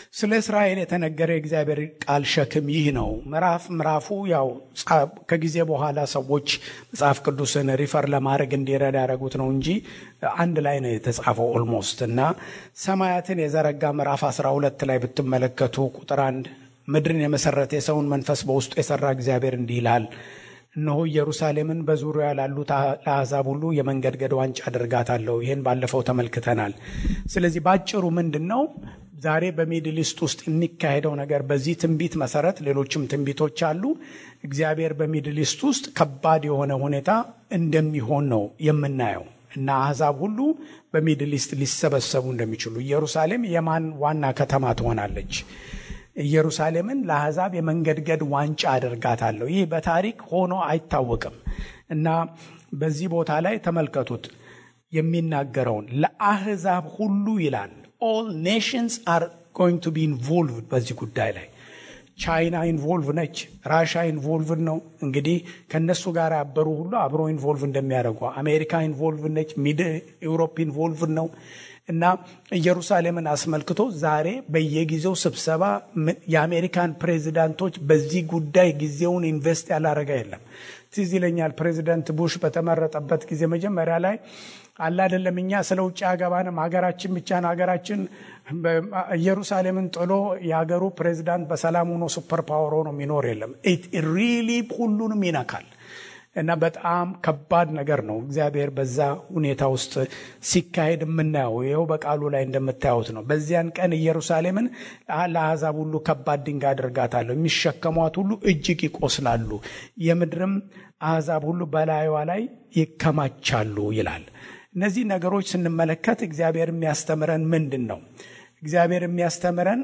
ስለ እስራኤል የተነገረ የእግዚአብሔር ቃል ሸክም ይህ ነው። ምዕራፍ ምዕራፉ ያው ከጊዜ በኋላ ሰዎች መጽሐፍ ቅዱስን ሪፈር ለማድረግ እንዲረዳ ያደረጉት ነው እንጂ አንድ ላይ ነው የተጻፈው ኦልሞስት እና ሰማያትን የዘረጋ ምዕራፍ 12 ላይ ብትመለከቱ ቁጥር አንድ ምድርን የመሰረተ የሰውን መንፈስ በውስጡ የሰራ እግዚአብሔር እንዲህ ይላል እነሆ ኢየሩሳሌምን በዙሪያ ላሉት ለአሕዛብ ሁሉ የመንገድገድ ዋንጫ አድርጋታለሁ። ይህን ባለፈው ተመልክተናል። ስለዚህ ባጭሩ ምንድን ነው ዛሬ በሚድል ኢስት ውስጥ የሚካሄደው ነገር? በዚህ ትንቢት መሰረት ሌሎችም ትንቢቶች አሉ። እግዚአብሔር በሚድል ኢስት ውስጥ ከባድ የሆነ ሁኔታ እንደሚሆን ነው የምናየው እና አሕዛብ ሁሉ በሚድል ኢስት ሊሰበሰቡ እንደሚችሉ ኢየሩሳሌም የማን ዋና ከተማ ትሆናለች? ኢየሩሳሌምን ለአሕዛብ የመንገድገድ ዋንጫ አደርጋታለሁ። ይህ በታሪክ ሆኖ አይታወቅም እና በዚህ ቦታ ላይ ተመልከቱት የሚናገረውን ለአሕዛብ ሁሉ ይላል። ኦል ኔሽንስ አር ጎይንግ ቱ ቢ ኢንቮልቭድ በዚህ ጉዳይ ላይ ቻይና ኢንቮልቭ ነች። ራሻ ኢንቮልቭ ነው። እንግዲህ ከእነሱ ጋር ያበሩ ሁሉ አብሮ ኢንቮልቭ እንደሚያደርጉ አሜሪካ ኢንቮልቭ ነች። ሚድ ኤውሮፕ ኢንቮልቭ ነው እና ኢየሩሳሌምን አስመልክቶ ዛሬ በየጊዜው ስብሰባ የአሜሪካን ፕሬዚዳንቶች በዚህ ጉዳይ ጊዜውን ኢንቨስት ያላረገ የለም። ትዝ ይለኛል ፕሬዚዳንት ቡሽ በተመረጠበት ጊዜ መጀመሪያ ላይ አለ አይደለም እኛ ስለ ውጭ አገባንም ሀገራችን ብቻን ሀገራችን ኢየሩሳሌምን ጥሎ የሀገሩ ፕሬዚዳንት በሰላም ሆኖ ሱፐር ፓወር ሆኖ የሚኖር የለም። ሪሊ ሁሉንም ይነካል እና በጣም ከባድ ነገር ነው። እግዚአብሔር በዛ ሁኔታ ውስጥ ሲካሄድ የምናየው ይኸው በቃሉ ላይ እንደምታዩት ነው። በዚያን ቀን ኢየሩሳሌምን ለአሕዛብ ሁሉ ከባድ ድንጋይ አድርጋታለሁ፣ የሚሸከሟት ሁሉ እጅግ ይቆስላሉ፣ የምድርም አሕዛብ ሁሉ በላዩዋ ላይ ይከማቻሉ ይላል። እነዚህ ነገሮች ስንመለከት እግዚአብሔር የሚያስተምረን ምንድን ነው? እግዚአብሔር የሚያስተምረን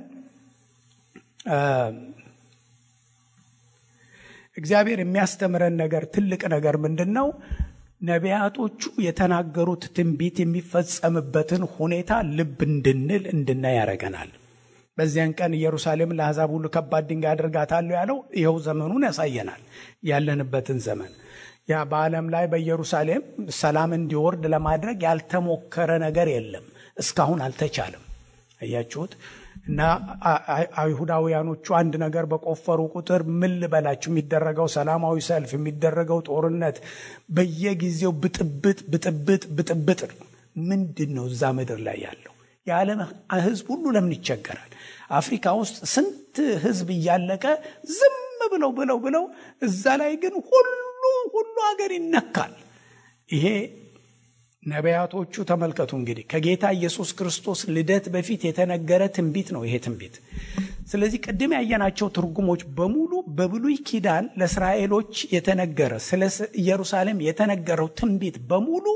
እግዚአብሔር የሚያስተምረን ነገር ትልቅ ነገር ምንድን ነው? ነቢያቶቹ የተናገሩት ትንቢት የሚፈጸምበትን ሁኔታ ልብ እንድንል እንድናይ ያደርገናል። በዚያን ቀን ኢየሩሳሌም ለአሕዛብ ሁሉ ከባድ ድንጋይ አድርጋታለሁ ያለው ይኸው ዘመኑን ያሳየናል፣ ያለንበትን ዘመን ያ በዓለም ላይ በኢየሩሳሌም ሰላም እንዲወርድ ለማድረግ ያልተሞከረ ነገር የለም። እስካሁን አልተቻለም። አያችሁት? እና አይሁዳውያኖቹ አንድ ነገር በቆፈሩ ቁጥር ምን ልበላችሁ፣ የሚደረገው ሰላማዊ ሰልፍ፣ የሚደረገው ጦርነት፣ በየጊዜው ብጥብጥ ብጥብጥ ብጥብጥ ምንድን ነው እዛ ምድር ላይ ያለው? የዓለም ሕዝብ ሁሉ ለምን ይቸገራል? አፍሪካ ውስጥ ስንት ሕዝብ እያለቀ ዝም ብለው ብለው ብለው እዛ ላይ ግን ሁሉ ሁሉ ሀገር ይነካል። ይሄ ነቢያቶቹ ተመልከቱ እንግዲህ ከጌታ ኢየሱስ ክርስቶስ ልደት በፊት የተነገረ ትንቢት ነው ይሄ ትንቢት። ስለዚህ ቅድም ያየናቸው ትርጉሞች በሙሉ በብሉይ ኪዳን ለእስራኤሎች የተነገረ ስለ ኢየሩሳሌም የተነገረው ትንቢት በሙሉ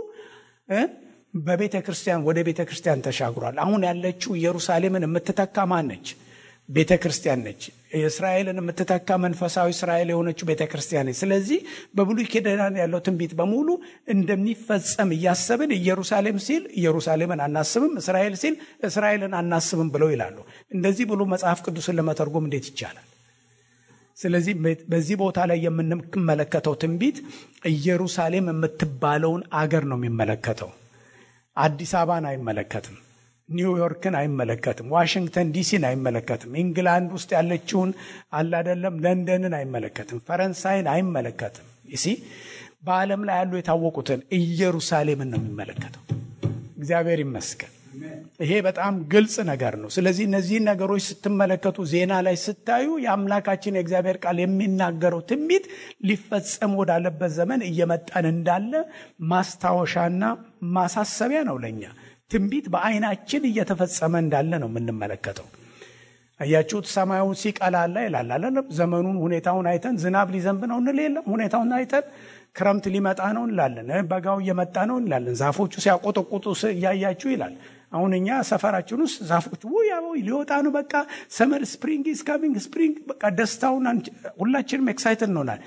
በቤተ ክርስቲያን ወደ ቤተ ክርስቲያን ተሻግሯል። አሁን ያለችው ኢየሩሳሌምን የምትተካ ማን ነች? ቤተ ክርስቲያን ነች። እስራኤልን የምትተካ መንፈሳዊ እስራኤል የሆነችው ቤተ ክርስቲያን ነች። ስለዚህ በብሉይ ኪዳን ያለው ትንቢት በሙሉ እንደሚፈጸም እያሰብን ኢየሩሳሌም ሲል ኢየሩሳሌምን አናስብም፣ እስራኤል ሲል እስራኤልን አናስብም ብለው ይላሉ። እንደዚህ ብሎ መጽሐፍ ቅዱስን ለመተርጎም እንዴት ይቻላል? ስለዚህ በዚህ ቦታ ላይ የምንመለከተው ትንቢት ኢየሩሳሌም የምትባለውን አገር ነው የሚመለከተው። አዲስ አበባን አይመለከትም። ኒውዮርክን አይመለከትም። ዋሽንግተን ዲሲን አይመለከትም። ኢንግላንድ ውስጥ ያለችውን አላደለም ለንደንን አይመለከትም። ፈረንሳይን አይመለከትም። ይሲ በዓለም ላይ ያሉ የታወቁትን ኢየሩሳሌምን ነው የሚመለከተው። እግዚአብሔር ይመስገን። ይሄ በጣም ግልጽ ነገር ነው። ስለዚህ እነዚህን ነገሮች ስትመለከቱ ዜና ላይ ስታዩ የአምላካችን የእግዚአብሔር ቃል የሚናገረው ትንቢት ሊፈጸም ወዳለበት ዘመን እየመጣን እንዳለ ማስታወሻና ማሳሰቢያ ነው ለእኛ ትንቢት በዓይናችን እየተፈጸመ እንዳለ ነው የምንመለከተው። አያችሁት? ሰማዩን ሲቀላላ ይላል አለም ዘመኑን ሁኔታውን አይተን ዝናብ ሊዘንብ ነው እንል የለም ሁኔታውን አይተን ክረምት ሊመጣ ነው እንላለን። በጋው እየመጣ ነው እንላለን። ዛፎቹ ሲያቆጠቁጡ እያያችሁ ይላል። አሁን እኛ ሰፈራችን ውስጥ ዛፎቹ ያው ሊወጣ ነው በቃ ሰመር ስፕሪንግ ኢዝ ካሚንግ ስፕሪንግ በቃ ደስታውን ሁላችንም ኤክሳይትድ እንሆናል።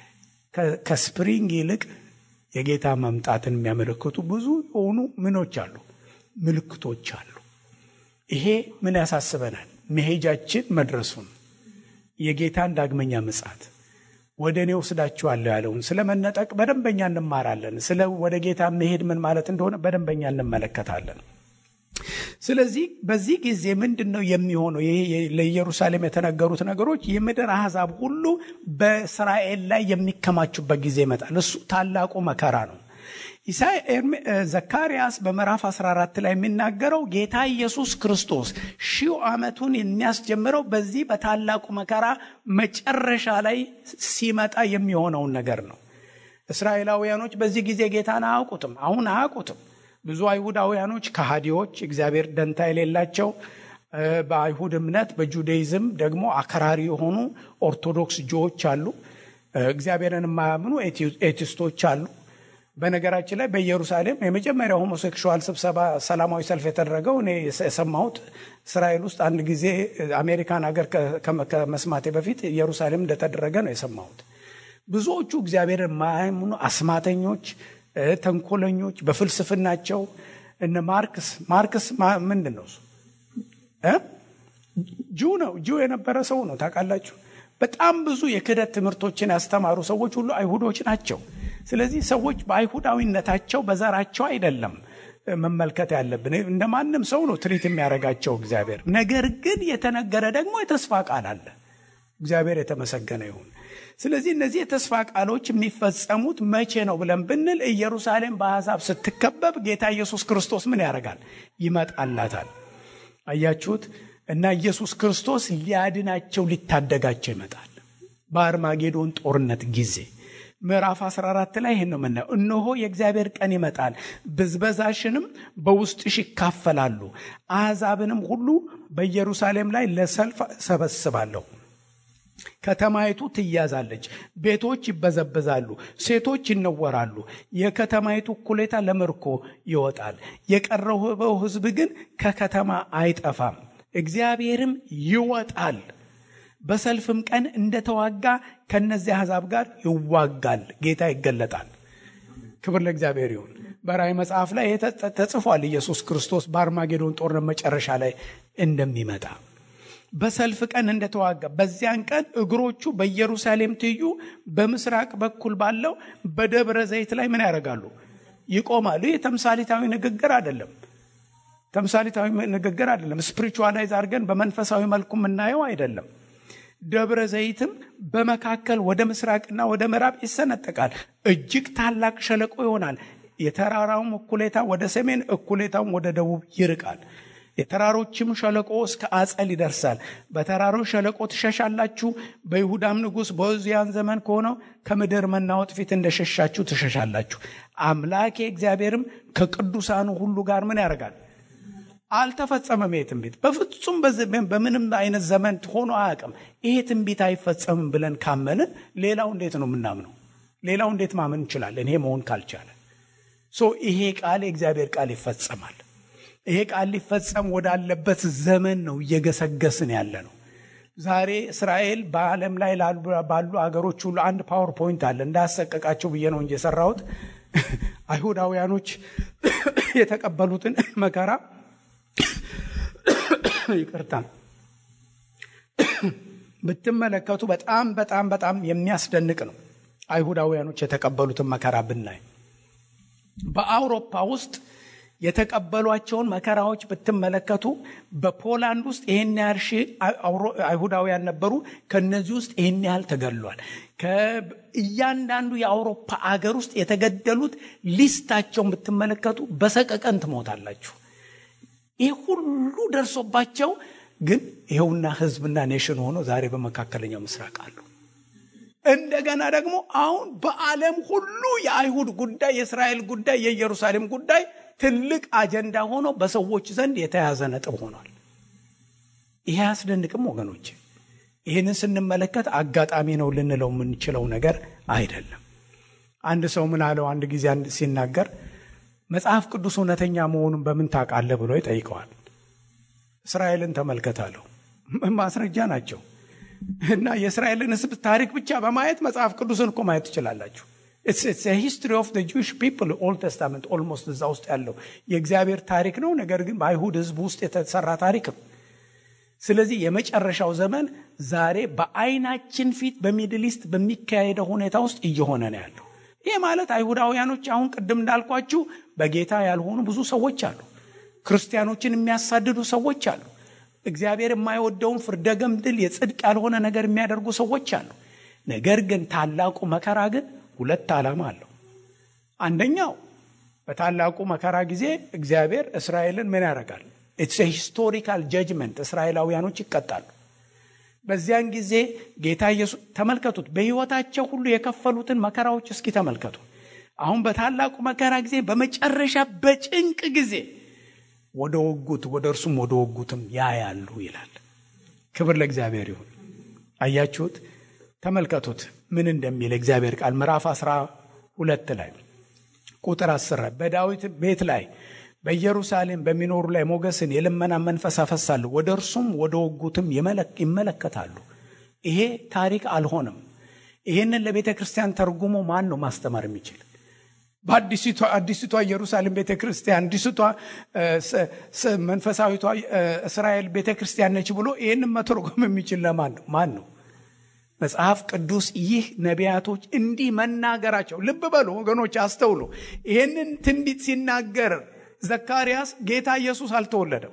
ከስፕሪንግ ይልቅ የጌታ መምጣትን የሚያመለክቱ ብዙ የሆኑ ምኖች አሉ ምልክቶች አሉ። ይሄ ምን ያሳስበናል? መሄጃችን መድረሱን የጌታን ዳግመኛ ምጽአት ወደ እኔ ወስዳችኋለሁ ያለውን ስለ መነጠቅ በደንበኛ እንማራለን። ስለ ወደ ጌታ መሄድ ምን ማለት እንደሆነ በደንበኛ እንመለከታለን። ስለዚህ በዚህ ጊዜ ምንድን ነው የሚሆነው? ይሄ ለኢየሩሳሌም የተነገሩት ነገሮች የምድር አሕዛብ ሁሉ በእስራኤል ላይ የሚከማቹበት ጊዜ ይመጣል። እሱ ታላቁ መከራ ነው። ዘካርያስ በምዕራፍ 14 ላይ የሚናገረው ጌታ ኢየሱስ ክርስቶስ ሺው ዓመቱን የሚያስጀምረው በዚህ በታላቁ መከራ መጨረሻ ላይ ሲመጣ የሚሆነውን ነገር ነው። እስራኤላውያኖች በዚህ ጊዜ ጌታን አያውቁትም። አሁን አያውቁትም። ብዙ አይሁዳውያኖች ከሃዲዎች፣ እግዚአብሔር ደንታ የሌላቸው በአይሁድ እምነት በጁዳይዝም ደግሞ አክራሪ የሆኑ ኦርቶዶክስ ጆዎች አሉ። እግዚአብሔርን የማያምኑ ኤቲስቶች አሉ። በነገራችን ላይ በኢየሩሳሌም የመጀመሪያው ሆሞሴክሹዋል ስብሰባ ሰላማዊ ሰልፍ የተደረገው እኔ የሰማሁት እስራኤል ውስጥ አንድ ጊዜ አሜሪካን ሀገር ከመስማቴ በፊት ኢየሩሳሌም እንደተደረገ ነው የሰማሁት። ብዙዎቹ እግዚአብሔር የማያምኑ አስማተኞች፣ ተንኮለኞች በፍልስፍናቸው እነ ማርክስ ማርክስ ምንድን ነው ጁ ነው ጁ የነበረ ሰው ነው ታውቃላችሁ። በጣም ብዙ የክህደት ትምህርቶችን ያስተማሩ ሰዎች ሁሉ አይሁዶች ናቸው። ስለዚህ ሰዎች በአይሁዳዊነታቸው በዘራቸው አይደለም መመልከት ያለብን። እንደ ማንም ሰው ነው ትሪት የሚያደርጋቸው እግዚአብሔር። ነገር ግን የተነገረ ደግሞ የተስፋ ቃል አለ። እግዚአብሔር የተመሰገነ ይሁን። ስለዚህ እነዚህ የተስፋ ቃሎች የሚፈጸሙት መቼ ነው ብለን ብንል ኢየሩሳሌም በአሕዛብ ስትከበብ ጌታ ኢየሱስ ክርስቶስ ምን ያደርጋል? ይመጣላታል። አያችሁት? እና ኢየሱስ ክርስቶስ ሊያድናቸው ሊታደጋቸው ይመጣል። በአርማጌዶን ጦርነት ጊዜ ምዕራፍ 14 ላይ ይህን ነው የምናየው። እነሆ የእግዚአብሔር ቀን ይመጣል፣ ብዝበዛሽንም በውስጥሽ ይካፈላሉ፣ አሕዛብንም ሁሉ በኢየሩሳሌም ላይ ለሰልፍ ሰበስባለሁ። ከተማይቱ ትያዛለች፣ ቤቶች ይበዘበዛሉ፣ ሴቶች ይነወራሉ። የከተማይቱ እኩሌታ ለምርኮ ይወጣል፣ የቀረው ሕዝብ ግን ከከተማ አይጠፋም። እግዚአብሔርም ይወጣል በሰልፍም ቀን እንደተዋጋ ከነዚህ አሕዛብ ጋር ይዋጋል። ጌታ ይገለጣል። ክብር ለእግዚአብሔር ይሁን። በራእይ መጽሐፍ ላይ ተጽፏል። ኢየሱስ ክርስቶስ በአርማጌዶን ጦርነት መጨረሻ ላይ እንደሚመጣ በሰልፍ ቀን እንደተዋጋ በዚያን ቀን እግሮቹ በኢየሩሳሌም ትይዩ በምስራቅ በኩል ባለው በደብረ ዘይት ላይ ምን ያደርጋሉ? ይቆማሉ። ይህ ተምሳሌታዊ ንግግር አይደለም። ተምሳሌታዊ ንግግር አይደለም። ስፒሪቹዋላይዝ አድርገን በመንፈሳዊ መልኩ የምናየው አይደለም። ደብረ ዘይትም በመካከል ወደ ምስራቅና ወደ ምዕራብ ይሰነጠቃል፣ እጅግ ታላቅ ሸለቆ ይሆናል። የተራራውም እኩሌታ ወደ ሰሜን፣ እኩሌታውም ወደ ደቡብ ይርቃል። የተራሮችም ሸለቆ እስከ አጸል ይደርሳል። በተራሮች ሸለቆ ትሸሻላችሁ። በይሁዳም ንጉሥ በዖዝያን ዘመን ከሆነው ከምድር መናወጥ ፊት እንደሸሻችሁ ትሸሻላችሁ። አምላኬ እግዚአብሔርም ከቅዱሳኑ ሁሉ ጋር ምን ያደርጋል? አልተፈጸመም። ይሄ ትንቢት በፍጹም በምንም አይነት ዘመን ሆኖ አያውቅም። ይሄ ትንቢት አይፈጸምም ብለን ካመንን ሌላው እንዴት ነው የምናምነው? ሌላው እንዴት ማመን እንችላለን? ይሄ መሆን ካልቻለ ሶ ይሄ ቃል የእግዚአብሔር ቃል ይፈጸማል። ይሄ ቃል ሊፈጸም ወዳለበት ዘመን ነው እየገሰገስን ያለ ነው። ዛሬ እስራኤል በዓለም ላይ ባሉ አገሮች ሁሉ አንድ ፓወር ፖይንት አለ። እንዳያሰቀቃቸው ብዬ ነው እንጂ የሰራሁት አይሁዳውያኖች የተቀበሉትን መከራ ይቅርታ ብትመለከቱ በጣም በጣም በጣም የሚያስደንቅ ነው። አይሁዳውያኖች የተቀበሉትን መከራ ብናይ በአውሮፓ ውስጥ የተቀበሏቸውን መከራዎች ብትመለከቱ በፖላንድ ውስጥ ይህን ያህል ሺህ አይሁዳውያን ነበሩ። ከነዚህ ውስጥ ይህን ያህል ተገድሏል። እያንዳንዱ የአውሮፓ አገር ውስጥ የተገደሉት ሊስታቸውን ብትመለከቱ በሰቀቀን ትሞታላችሁ። ይህ ሁሉ ደርሶባቸው ግን ይኸውና ህዝብና ኔሽን ሆኖ ዛሬ በመካከለኛው ምስራቅ አሉ። እንደገና ደግሞ አሁን በዓለም ሁሉ የአይሁድ ጉዳይ፣ የእስራኤል ጉዳይ፣ የኢየሩሳሌም ጉዳይ ትልቅ አጀንዳ ሆኖ በሰዎች ዘንድ የተያዘ ነጥብ ሆኗል። ይሄ አያስደንቅም ወገኖች? ይህንን ስንመለከት አጋጣሚ ነው ልንለው የምንችለው ነገር አይደለም። አንድ ሰው ምን አለው አንድ ጊዜ ሲናገር መጽሐፍ ቅዱስ እውነተኛ መሆኑን በምን ታውቃለህ ብሎ ይጠይቀዋል። እስራኤልን ተመልከታለሁ ማስረጃ ናቸው እና የእስራኤልን ሕዝብ ታሪክ ብቻ በማየት መጽሐፍ ቅዱስን እኮ ማየት ትችላላችሁ። ሂስትሪ ኦፍ ጁዊሽ ፒፕል ኦልድ ተስታመንት ኦልሞስት እዛ ውስጥ ያለው የእግዚአብሔር ታሪክ ነው። ነገር ግን በአይሁድ ሕዝብ ውስጥ የተሰራ ታሪክ ነው። ስለዚህ የመጨረሻው ዘመን ዛሬ በአይናችን ፊት በሚድል ኢስት በሚካሄደው ሁኔታ ውስጥ እየሆነ ነው ያለው። ይህ ማለት አይሁዳውያኖች አሁን ቅድም እንዳልኳችሁ በጌታ ያልሆኑ ብዙ ሰዎች አሉ። ክርስቲያኖችን የሚያሳድዱ ሰዎች አሉ። እግዚአብሔር የማይወደውን ፍርደ ገምድል የጽድቅ ያልሆነ ነገር የሚያደርጉ ሰዎች አሉ። ነገር ግን ታላቁ መከራ ግን ሁለት ዓላማ አለው። አንደኛው በታላቁ መከራ ጊዜ እግዚአብሔር እስራኤልን ምን ያደርጋል? ኢትስ ሂስቶሪካል ጀጅመንት፣ እስራኤላውያኖች ይቀጣሉ። በዚያን ጊዜ ጌታ ኢየሱስ ተመልከቱት፣ በሕይወታቸው ሁሉ የከፈሉትን መከራዎች እስኪ ተመልከቱ። አሁን በታላቁ መከራ ጊዜ በመጨረሻ በጭንቅ ጊዜ ወደ ወጉት ወደ እርሱም ወደ ወጉትም ያያሉ ይላል። ክብር ለእግዚአብሔር ይሁን። አያችሁት? ተመልከቱት ምን እንደሚል እግዚአብሔር ቃል ምዕራፍ አስራ ሁለት ላይ ቁጥር አስር በዳዊት ቤት ላይ በኢየሩሳሌም በሚኖሩ ላይ ሞገስን የልመና መንፈስ አፈሳለሁ፣ ወደ እርሱም ወደ ወጉትም ይመለከታሉ። ይሄ ታሪክ አልሆነም። ይህንን ለቤተ ክርስቲያን ተርጉሞ ማን ነው ማስተማር የሚችል? በአዲሲቷ ኢየሩሳሌም ቤተ ክርስቲያን አዲሲቷ መንፈሳዊቷ እስራኤል ቤተ ክርስቲያን ነች ብሎ ይህንን መተርጎም የሚችል ለማን ነው? ማን ነው? መጽሐፍ ቅዱስ ይህ ነቢያቶች እንዲህ መናገራቸው ልብ በሉ ወገኖች፣ አስተውሉ። ይህንን ትንቢት ሲናገር ዘካርያስ ጌታ ኢየሱስ አልተወለደም።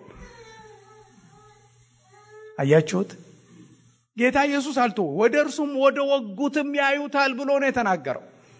አያችሁት? ጌታ ኢየሱስ አልተ ወደ እርሱም ወደ ወጉትም ያዩታል ብሎ ነው የተናገረው።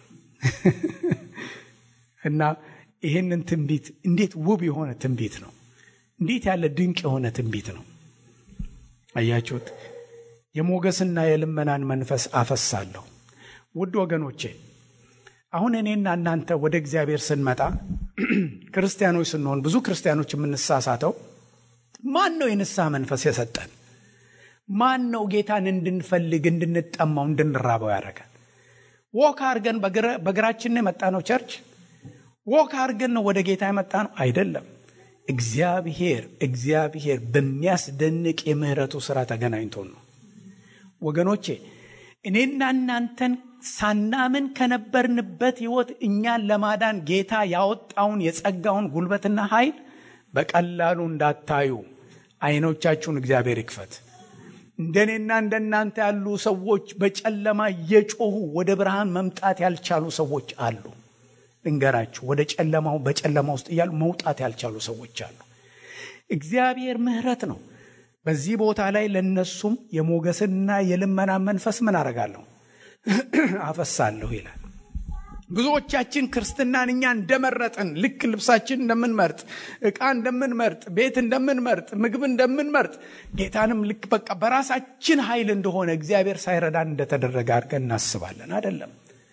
እና ይህንን ትንቢት እንዴት ውብ የሆነ ትንቢት ነው! እንዴት ያለ ድንቅ የሆነ ትንቢት ነው! አያችሁት? የሞገስና የልመናን መንፈስ አፈሳለሁ። ውድ ወገኖቼ አሁን እኔና እናንተ ወደ እግዚአብሔር ስንመጣ ክርስቲያኖች ስንሆን ብዙ ክርስቲያኖች የምንሳሳተው ማን ነው የንስሐ መንፈስ የሰጠን? ማን ነው ጌታን እንድንፈልግ እንድንጠማው እንድንራበው ያደረገን? ወክ አድርገን በእግራችን የመጣ ነው ቸርች? ወክ አድርገን ነው ወደ ጌታ የመጣ ነው? አይደለም። እግዚአብሔር እግዚአብሔር በሚያስደንቅ የምህረቱ ስራ ተገናኝቶን ነው። ወገኖቼ እኔና እናንተን ሳናምን ከነበርንበት ህይወት እኛን ለማዳን ጌታ ያወጣውን የጸጋውን ጉልበትና ኃይል በቀላሉ እንዳታዩ አይኖቻችሁን እግዚአብሔር ይክፈት። እንደኔና እንደናንተ ያሉ ሰዎች በጨለማ እየጮሁ ወደ ብርሃን መምጣት ያልቻሉ ሰዎች አሉ። ልንገራችሁ፣ ወደ ጨለማው በጨለማ ውስጥ እያሉ መውጣት ያልቻሉ ሰዎች አሉ። እግዚአብሔር ምህረት ነው። በዚህ ቦታ ላይ ለነሱም የሞገስና የልመና መንፈስ ምን አረጋለሁ አፈሳለሁ ይላል። ብዙዎቻችን ክርስትናን እኛ እንደመረጥን ልክ ልብሳችን እንደምንመርጥ፣ ዕቃ እንደምንመርጥ፣ ቤት እንደምንመርጥ፣ ምግብ እንደምንመርጥ ጌታንም ልክ በቃ በራሳችን ኃይል እንደሆነ እግዚአብሔር ሳይረዳን እንደተደረገ አድርገን እናስባለን። አይደለም።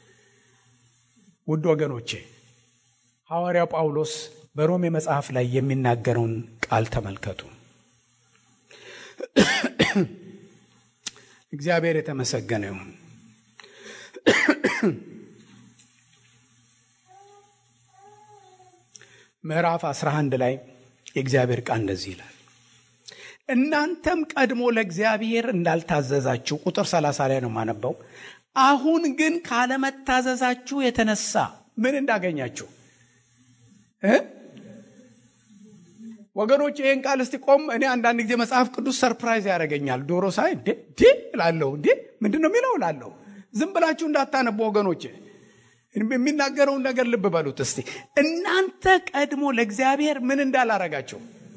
ውድ ወገኖቼ ሐዋርያው ጳውሎስ በሮሜ መጽሐፍ ላይ የሚናገረውን ቃል ተመልከቱ። እግዚአብሔር የተመሰገነ ይሁን። ምዕራፍ 11 ላይ የእግዚአብሔር ቃል እንደዚህ ይላል፣ እናንተም ቀድሞ ለእግዚአብሔር እንዳልታዘዛችሁ፣ ቁጥር 30 ላይ ነው የማነበው። አሁን ግን ካለመታዘዛችሁ የተነሳ ምን እንዳገኛችሁ ወገኖች ይህን ቃል እስቲ ቆም። እኔ አንዳንድ ጊዜ መጽሐፍ ቅዱስ ሰርፕራይዝ ያደርገኛል። ዶሮ ሳይ እንዴ እላለሁ፣ እንዴ ምንድን ነው የሚለው እላለሁ። ዝም ብላችሁ እንዳታነቡ ወገኖች፣ የሚናገረውን ነገር ልብ በሉት እስቲ። እናንተ ቀድሞ ለእግዚአብሔር ምን እንዳላረጋችሁ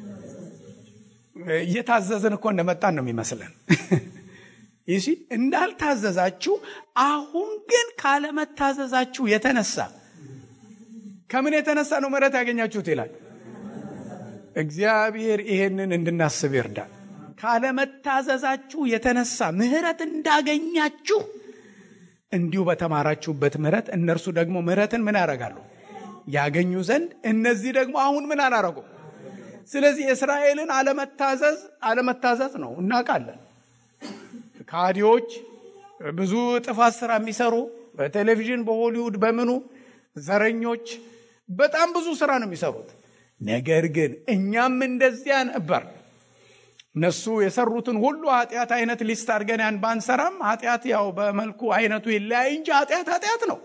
እየታዘዝን እኮ እንደመጣን ነው የሚመስለን። ይህ እንዳልታዘዛችሁ፣ አሁን ግን ካለመታዘዛችሁ የተነሳ ከምን የተነሳ ነው ምሕረት ያገኛችሁት ይላል። እግዚአብሔር ይሄንን እንድናስብ ይርዳል። ካለመታዘዛችሁ የተነሳ ምሕረት እንዳገኛችሁ እንዲሁ በተማራችሁበት ምሕረት እነርሱ ደግሞ ምሕረትን ምን ያደርጋሉ? ያገኙ ዘንድ እነዚህ ደግሞ አሁን ምን አላረጉ? ስለዚህ የእስራኤልን አለመታዘዝ አለመታዘዝ ነው እናውቃለን። ካዲዎች ብዙ ጥፋት ስራ የሚሰሩ በቴሌቪዥን በሆሊውድ በምኑ ዘረኞች በጣም ብዙ ስራ ነው የሚሰሩት። ነገር ግን እኛም እንደዚያ ነበር። እነሱ የሰሩትን ሁሉ ኃጢአት አይነት ሊስት አድርገን ያን ባንሰራም ኃጢአት ያው በመልኩ አይነቱ ይለያይ እንጂ ኃጢአት ኃጢአት ነው።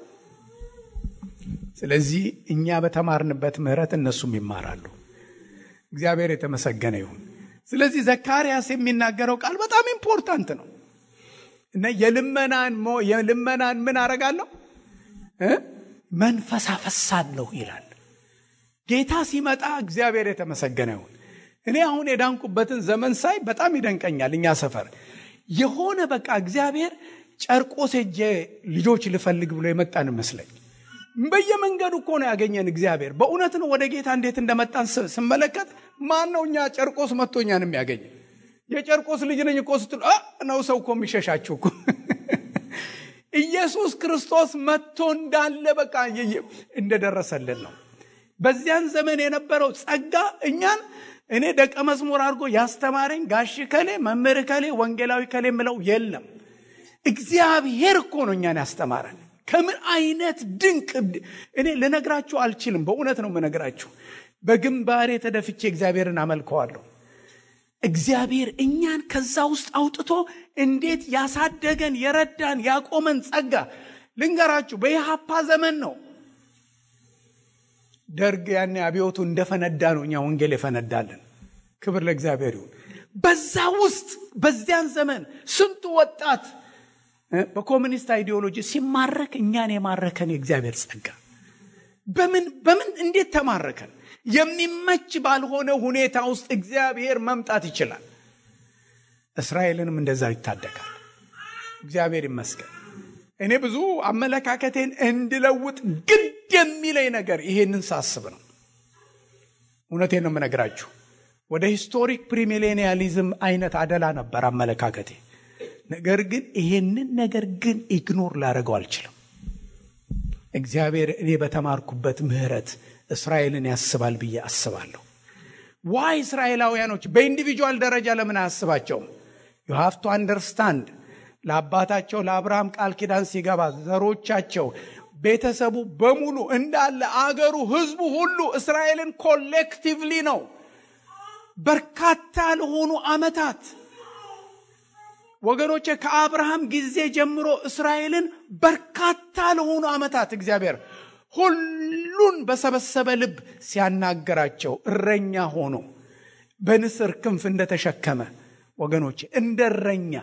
ስለዚህ እኛ በተማርንበት ምሕረት እነሱም ይማራሉ። እግዚአብሔር የተመሰገነ ይሁን። ስለዚህ ዘካርያስ የሚናገረው ቃል በጣም ኢምፖርታንት ነው እና የልመናን የልመናን ምን አረጋለሁ መንፈስ አፈሳለሁ ይላል። ጌታ ሲመጣ እግዚአብሔር የተመሰገነ ይሁን። እኔ አሁን የዳንኩበትን ዘመን ሳይ በጣም ይደንቀኛል። እኛ ሰፈር የሆነ በቃ እግዚአብሔር ጨርቆስ ሄጄ ልጆች ልፈልግ ብሎ የመጣን ይመስለኝ። በየመንገዱ እኮ ነው ያገኘን እግዚአብሔር። በእውነት ነው ወደ ጌታ እንዴት እንደመጣን ስመለከት ማን ነው እኛ ጨርቆስ መጥቶ እኛን የሚያገኝ? የጨርቆስ ልጅ ነኝ እኮ ስትሉ ነው ሰው እኮ የሚሸሻችሁ እኮ ኢየሱስ ክርስቶስ መጥቶ እንዳለ በቃ እንደደረሰልን ነው። በዚያን ዘመን የነበረው ጸጋ እኛን እኔ ደቀ መዝሙር አድርጎ ያስተማረኝ ጋሽ ከሌ መምህር ከሌ ወንጌላዊ ከሌ ምለው የለም። እግዚአብሔር እኮ ነው እኛን ያስተማረን። ከምን አይነት ድንቅ እኔ ልነግራችሁ አልችልም። በእውነት ነው የምነግራችሁ። በግንባሬ ተደፍቼ እግዚአብሔርን አመልከዋለሁ። እግዚአብሔር እኛን ከዛ ውስጥ አውጥቶ እንዴት ያሳደገን የረዳን ያቆመን ጸጋ ልንገራችሁ። በኢሃፓ ዘመን ነው ደርግ ያኔ አብዮቱ እንደፈነዳ ነው እኛ ወንጌል የፈነዳለን። ክብር ለእግዚአብሔር ይሁን። በዛ ውስጥ በዚያን ዘመን ስንቱ ወጣት በኮሚኒስት አይዲዮሎጂ ሲማረክ እኛን የማረከን የእግዚአብሔር ጸጋ በምን በምን እንዴት ተማረከን? የሚመች ባልሆነ ሁኔታ ውስጥ እግዚአብሔር መምጣት ይችላል። እስራኤልንም እንደዛ ይታደጋል። እግዚአብሔር ይመስገን። እኔ ብዙ አመለካከቴን እንድለውጥ ግድ የሚለኝ ነገር ይሄንን ሳስብ ነው። እውነቴን ነው የምነግራችሁ። ወደ ሂስቶሪክ ፕሪሚሌኒያሊዝም አይነት አደላ ነበር አመለካከቴ። ነገር ግን ይሄንን ነገር ግን ኢግኖር ላደርገው አልችልም። እግዚአብሔር እኔ በተማርኩበት ምሕረት እስራኤልን ያስባል ብዬ አስባለሁ። ዋይ እስራኤላውያኖች በኢንዲቪጁዋል ደረጃ ለምን አያስባቸውም? ዩ ሃቭ ቱ አንደርስታንድ ለአባታቸው ለአብርሃም ቃል ኪዳን ሲገባ ዘሮቻቸው፣ ቤተሰቡ በሙሉ እንዳለ አገሩ፣ ህዝቡ ሁሉ እስራኤልን ኮሌክቲቭሊ ነው በርካታ ለሆኑ ዓመታት ወገኖቼ ከአብርሃም ጊዜ ጀምሮ እስራኤልን በርካታ ለሆኑ ዓመታት እግዚአብሔር ሁሉን በሰበሰበ ልብ ሲያናገራቸው እረኛ ሆኖ በንስር ክንፍ እንደተሸከመ ወገኖቼ እንደ እረኛ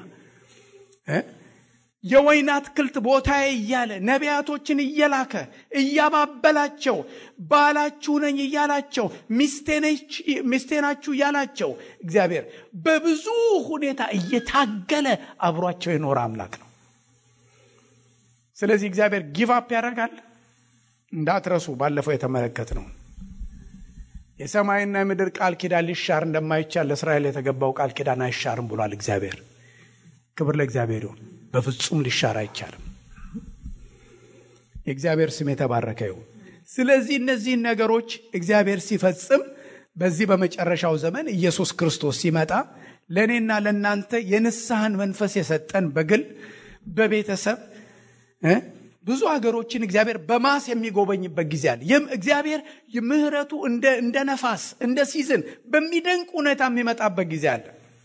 የወይን አትክልት ቦታዬ እያለ ነቢያቶችን እየላከ እያባበላቸው ባላችሁ ነኝ እያላቸው ሚስቴ ናችሁ እያላቸው እግዚአብሔር በብዙ ሁኔታ እየታገለ አብሯቸው የኖረ አምላክ ነው። ስለዚህ እግዚአብሔር ጊቫፕ ያደርጋል እንዳትረሱ። ባለፈው የተመለከት ነው የሰማይና የምድር ቃል ኪዳን ሊሻር እንደማይቻል ለእስራኤል የተገባው ቃል ኪዳን አይሻርም ብሏል እግዚአብሔር። ክብር ለእግዚአብሔር ይሁን። በፍጹም ሊሻር አይቻልም። የእግዚአብሔር ስም የተባረከ ይሁን። ስለዚህ እነዚህን ነገሮች እግዚአብሔር ሲፈጽም በዚህ በመጨረሻው ዘመን ኢየሱስ ክርስቶስ ሲመጣ ለእኔና ለእናንተ የንስሐን መንፈስ የሰጠን በግል በቤተሰብ ብዙ ሀገሮችን እግዚአብሔር በማስ የሚጎበኝበት ጊዜ አለ። ይህም እግዚአብሔር ምሕረቱ እንደ ነፋስ እንደ ሲዝን በሚደንቅ ሁኔታ የሚመጣበት ጊዜ አለ።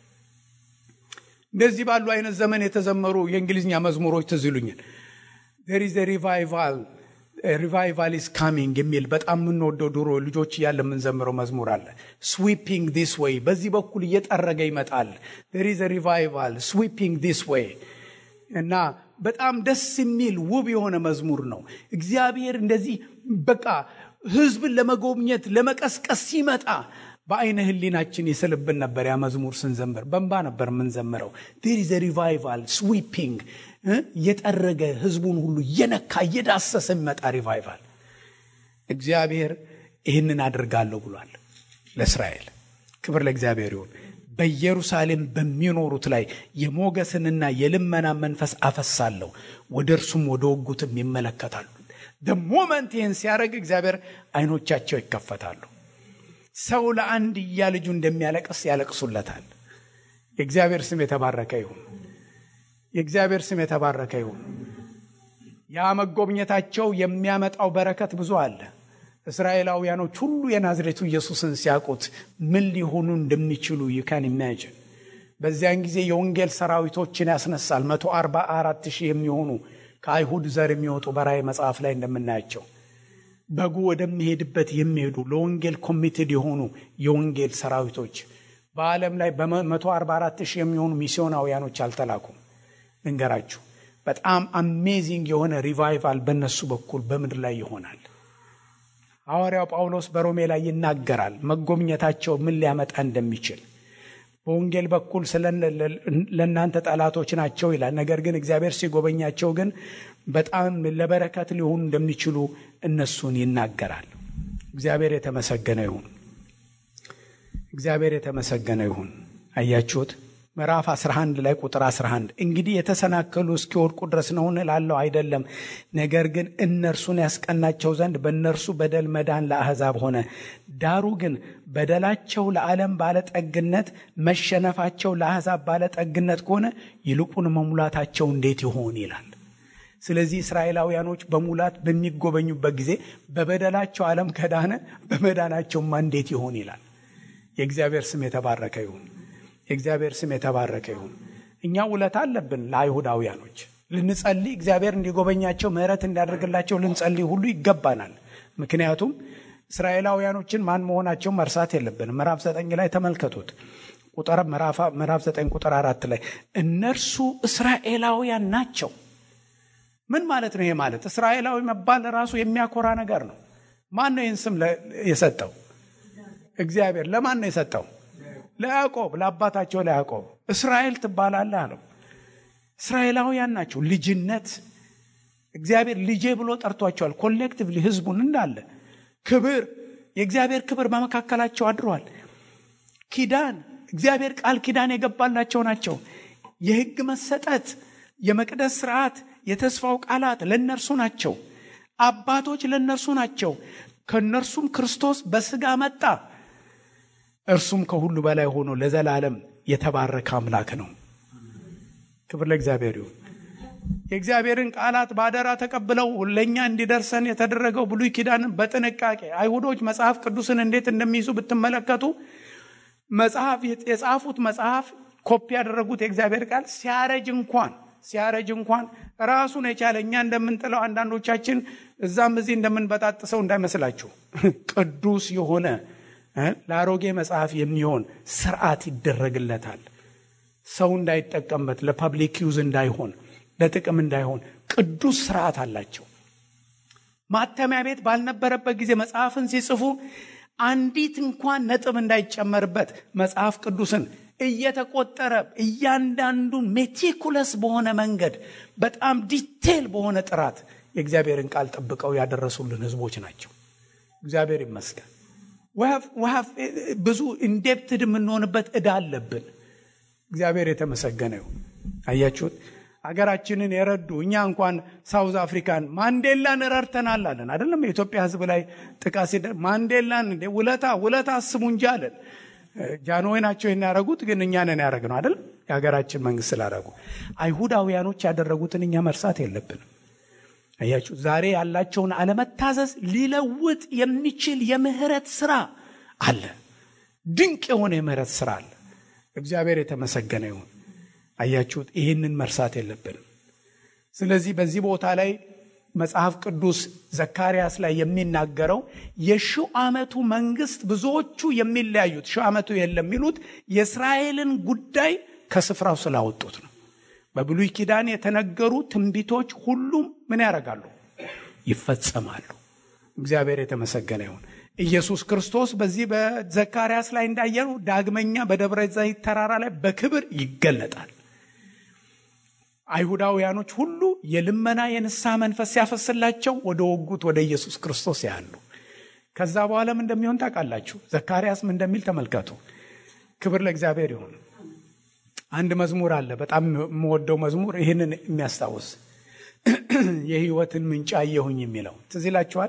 እንደዚህ ባሉ አይነት ዘመን የተዘመሩ የእንግሊዝኛ መዝሙሮች ትዝ ይሉኛል። ዜር ኢዝ ሪቫይቫል ሪቫይቫል ኢዝ ካሚንግ የሚል በጣም የምንወደው ድሮ ልጆች እያለ የምንዘምረው መዝሙር አለ። ስዊፒንግ ዲስ ዌይ፣ በዚህ በኩል እየጠረገ ይመጣል። ዜር ኢዝ ሪቫይቫል ስዊፒንግ ዲስ ዌይ እና በጣም ደስ የሚል ውብ የሆነ መዝሙር ነው። እግዚአብሔር እንደዚህ በቃ ሕዝብን ለመጎብኘት ለመቀስቀስ ሲመጣ በአይነ ህሊናችን ይስልብን ነበር። ያ መዝሙር ስንዘምር በንባ ነበር የምንዘምረው። ዴር ኢዝ ሪቫይቫል ስዊፒንግ እየጠረገ ህዝቡን ሁሉ እየነካ እየዳሰሰ የሚመጣ ሪቫይቫል። እግዚአብሔር ይህንን አድርጋለሁ ብሏል ለእስራኤል። ክብር ለእግዚአብሔር ይሁን። በኢየሩሳሌም በሚኖሩት ላይ የሞገስንና የልመና መንፈስ አፈሳለሁ፣ ወደ እርሱም ወደ ወጉትም ይመለከታሉ። ሞመንት ይህን ሲያደርግ እግዚአብሔር አይኖቻቸው ይከፈታሉ። ሰው ለአንድያ ልጁ እንደሚያለቅስ ያለቅሱለታል። የእግዚአብሔር ስም የተባረከ ይሁን። የእግዚአብሔር ስም የተባረከ ይሁን። ያ መጎብኘታቸው የሚያመጣው በረከት ብዙ አለ። እስራኤላውያኖች ሁሉ የናዝሬቱ ኢየሱስን ሲያውቁት ምን ሊሆኑ እንደሚችሉ ይካን ኢማጅን። በዚያን ጊዜ የወንጌል ሰራዊቶችን ያስነሳል። መቶ አርባ አራት ሺህ የሚሆኑ ከአይሁድ ዘር የሚወጡ በራእይ መጽሐፍ ላይ እንደምናያቸው በጉ ወደሚሄድበት የሚሄዱ ለወንጌል ኮሚትድ የሆኑ የወንጌል ሰራዊቶች በዓለም ላይ በመቶ አርባ አራት ሺህ የሚሆኑ ሚስዮናውያኖች አልተላኩም። ልንገራችሁ፣ በጣም አሜዚንግ የሆነ ሪቫይቫል በእነሱ በኩል በምድር ላይ ይሆናል። ሐዋርያው ጳውሎስ በሮሜ ላይ ይናገራል መጎብኘታቸው ምን ሊያመጣ እንደሚችል በወንጌል በኩል ለእናንተ ጠላቶች ናቸው ይላል። ነገር ግን እግዚአብሔር ሲጎበኛቸው ግን በጣም ለበረከት ሊሆኑ እንደሚችሉ እነሱን ይናገራል። እግዚአብሔር የተመሰገነ ይሁን። እግዚአብሔር የተመሰገነ ይሁን። አያችሁት? ምዕራፍ 11 ላይ ቁጥር 11 እንግዲህ የተሰናከሉ እስኪወድቁ ድረስ ነውን እላለሁ? አይደለም። ነገር ግን እነርሱን ያስቀናቸው ዘንድ በእነርሱ በደል መዳን ለአሕዛብ ሆነ። ዳሩ ግን በደላቸው ለዓለም ባለጠግነት፣ መሸነፋቸው ለአሕዛብ ባለጠግነት ከሆነ ይልቁን መሙላታቸው እንዴት ይሆን ይላል። ስለዚህ እስራኤላውያኖች በሙላት በሚጎበኙበት ጊዜ በበደላቸው ዓለም ከዳነ በመዳናቸውማ እንዴት ይሆን ይላል። የእግዚአብሔር ስም የተባረከ ይሁን። የእግዚአብሔር ስም የተባረከ ይሁን። እኛ ውለታ አለብን ለአይሁዳውያኖች ልንጸልይ፣ እግዚአብሔር እንዲጎበኛቸው ምሕረት እንዲያደርግላቸው ልንጸልይ ሁሉ ይገባናል። ምክንያቱም እስራኤላውያኖችን ማን መሆናቸውን መርሳት የለብንም። ምዕራፍ ዘጠኝ ላይ ተመልከቱት። ቁጥር ምዕራፍ ዘጠኝ ቁጥር አራት ላይ እነርሱ እስራኤላውያን ናቸው። ምን ማለት ነው? ይሄ ማለት እስራኤላዊ መባል ራሱ የሚያኮራ ነገር ነው። ማን ነው ይህን ስም የሰጠው? እግዚአብሔር። ለማን ነው የሰጠው? ለያዕቆብ ለአባታቸው ለያዕቆብ እስራኤል ትባላለህ አለው። እስራኤላውያን ናቸው። ልጅነት እግዚአብሔር ልጄ ብሎ ጠርቷቸዋል። ኮሌክቲቭሊ ህዝቡን እንዳለ ክብር፣ የእግዚአብሔር ክብር በመካከላቸው አድሯል። ኪዳን፣ እግዚአብሔር ቃል ኪዳን የገባላቸው ናቸው። የህግ መሰጠት፣ የመቅደስ ስርዓት፣ የተስፋው ቃላት ለእነርሱ ናቸው። አባቶች ለእነርሱ ናቸው። ከእነርሱም ክርስቶስ በስጋ መጣ። እርሱም ከሁሉ በላይ ሆኖ ለዘላለም የተባረከ አምላክ ነው። ክብር ለእግዚአብሔር ይሁን። የእግዚአብሔርን ቃላት በአደራ ተቀብለው ለእኛ እንዲደርሰን የተደረገው ብሉይ ኪዳንን በጥንቃቄ አይሁዶች መጽሐፍ ቅዱስን እንዴት እንደሚይዙ ብትመለከቱ መጽሐፍ የጻፉት መጽሐፍ ኮፒ ያደረጉት የእግዚአብሔር ቃል ሲያረጅ እንኳን ሲያረጅ እንኳን ራሱን የቻለ እኛ እንደምንጥለው አንዳንዶቻችን እዛም እዚህ እንደምንበጣጥሰው እንዳይመስላችሁ ቅዱስ የሆነ ለአሮጌ መጽሐፍ የሚሆን ስርዓት ይደረግለታል። ሰው እንዳይጠቀምበት ለፐብሊክ ዩዝ እንዳይሆን ለጥቅም እንዳይሆን ቅዱስ ስርዓት አላቸው። ማተሚያ ቤት ባልነበረበት ጊዜ መጽሐፍን ሲጽፉ አንዲት እንኳን ነጥብ እንዳይጨመርበት መጽሐፍ ቅዱስን እየተቆጠረ እያንዳንዱን ሜቲኩለስ በሆነ መንገድ በጣም ዲቴል በሆነ ጥራት የእግዚአብሔርን ቃል ጠብቀው ያደረሱልን ህዝቦች ናቸው። እግዚአብሔር ይመስገን። ብዙ ኢንዴፕትድ የምንሆንበት ዕዳ አለብን። እግዚአብሔር የተመሰገነ ይሁን። አያችሁት? ሀገራችንን የረዱ እኛ እንኳን ሳውዝ አፍሪካን ማንዴላን ረድተናል አለን አይደለም? የኢትዮጵያ ህዝብ ላይ ጥቃት ሲደ ማንዴላን እንደ ውለታ ውለታ አስቡ እንጂ አለን። ጃንሆይ ናቸው ይህን ያደረጉት፣ ግን እኛ ነን ያደረግነው አይደል? የሀገራችን መንግስት ስላደረጉ አይሁዳውያኖች ያደረጉትን እኛ መርሳት የለብንም። አያችሁ ዛሬ ያላቸውን አለመታዘዝ ሊለውጥ የሚችል የምህረት ስራ አለ። ድንቅ የሆነ የምህረት ስራ አለ። እግዚአብሔር የተመሰገነ ይሁን። አያችሁት፣ ይህንን መርሳት የለብንም። ስለዚህ በዚህ ቦታ ላይ መጽሐፍ ቅዱስ ዘካርያስ ላይ የሚናገረው የሺው ዓመቱ መንግስት ብዙዎቹ የሚለያዩት ሺው ዓመቱ የለም የሚሉት የእስራኤልን ጉዳይ ከስፍራው ስላወጡት ነው። በብሉይ ኪዳን የተነገሩ ትንቢቶች ሁሉም ምን ያደርጋሉ? ይፈጸማሉ። እግዚአብሔር የተመሰገነ ይሁን። ኢየሱስ ክርስቶስ በዚህ በዘካርያስ ላይ እንዳየነው ዳግመኛ በደብረ ዘይት ተራራ ላይ በክብር ይገለጣል። አይሁዳውያኖች ሁሉ የልመና የንስሐ መንፈስ ሲያፈስላቸው ወደ ወጉት ወደ ኢየሱስ ክርስቶስ ያሉ። ከዛ በኋላም እንደሚሆን ታውቃላችሁ። ዘካርያስም እንደሚል ተመልከቱ። ክብር ለእግዚአብሔር ይሁን። አንድ መዝሙር አለ፣ በጣም የምወደው መዝሙር ይህንን የሚያስታውስ የህይወትን ምንጭ አየሁኝ የሚለው ትዝ ይላችኋል።